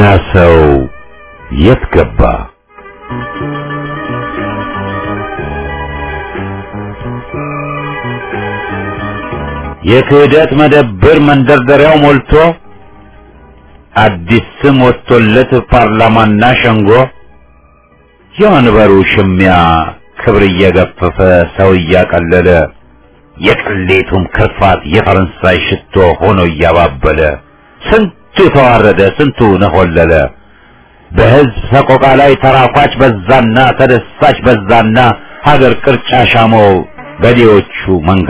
ሰው የት ገባ? የክህደት መደብር መንደርደሪያው ሞልቶ አዲስ ስም ወጥቶለት ፓርላማና ሸንጎ የወንበሩ ሽሚያ ክብር እየገፈፈ ሰው እያቀለለ የቅሌቱም ክርፋት የፈረንሳይ ሽቶ ሆኖ እያባበለ ስንቱ ተዋረደ፣ ስንቱ ነሆለለ። በሕዝብ ሰቆቃ ላይ ተራኳች በዛና ተደሳች በዛና ሀገር ቅርጫ ሻመው በዴዎቹ መንጋ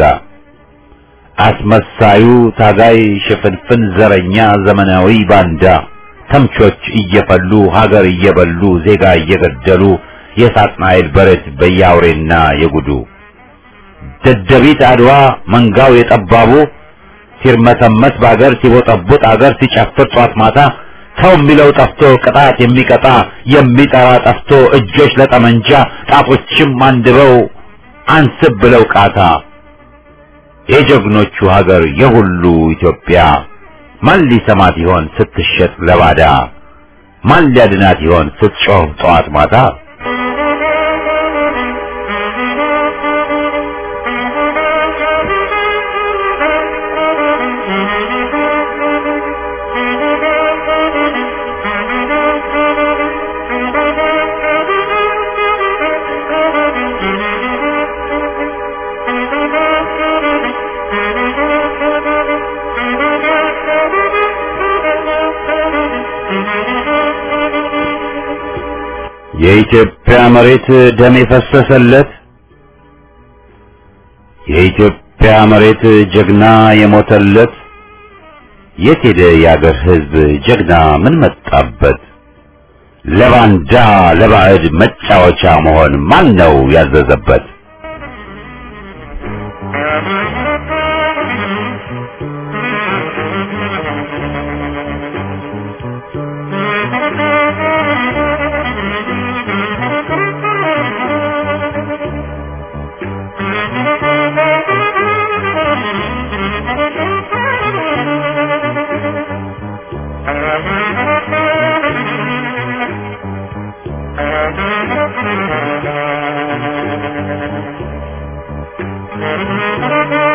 አስመሳዩ ታጋይ ሽፍንፍን ዘረኛ ዘመናዊ ባንዳ ተምቾች እየፈሉ ሀገር እየበሉ ዜጋ እየገደሉ የሳጥናኤል በረት በያውሬና የጉዱ ደደቢት አድዋ መንጋው የጠባቡ ሲርመሰመስ በአገር ሲቦጠቡጥ አገር ሲጨፍር ጧት ማታ ሰው የሚለው ጠፍቶ ቅጣት የሚቀጣ የሚጠራ ጠፍቶ እጆች ለጠመንጃ ጣቶችም አንድበው አንስብ ብለው ቃታ የጀግኖቹ ሀገር የሁሉ ኢትዮጵያ ማን ሊሰማት ይሆን ስትሸጥ ለባዳ? ማን ሊያድናት ይሆን ስትጮህ ጠዋት ማታ? የኢትዮጵያ መሬት ደም የፈሰሰለት የኢትዮጵያ መሬት ጀግና የሞተለት የት ሄደ የአገር ሕዝብ ጀግና ምን መጣበት? ለባንዳ ለባዕድ መጫወቻ መሆን ማን ነው ያዘዘበት? Thank you.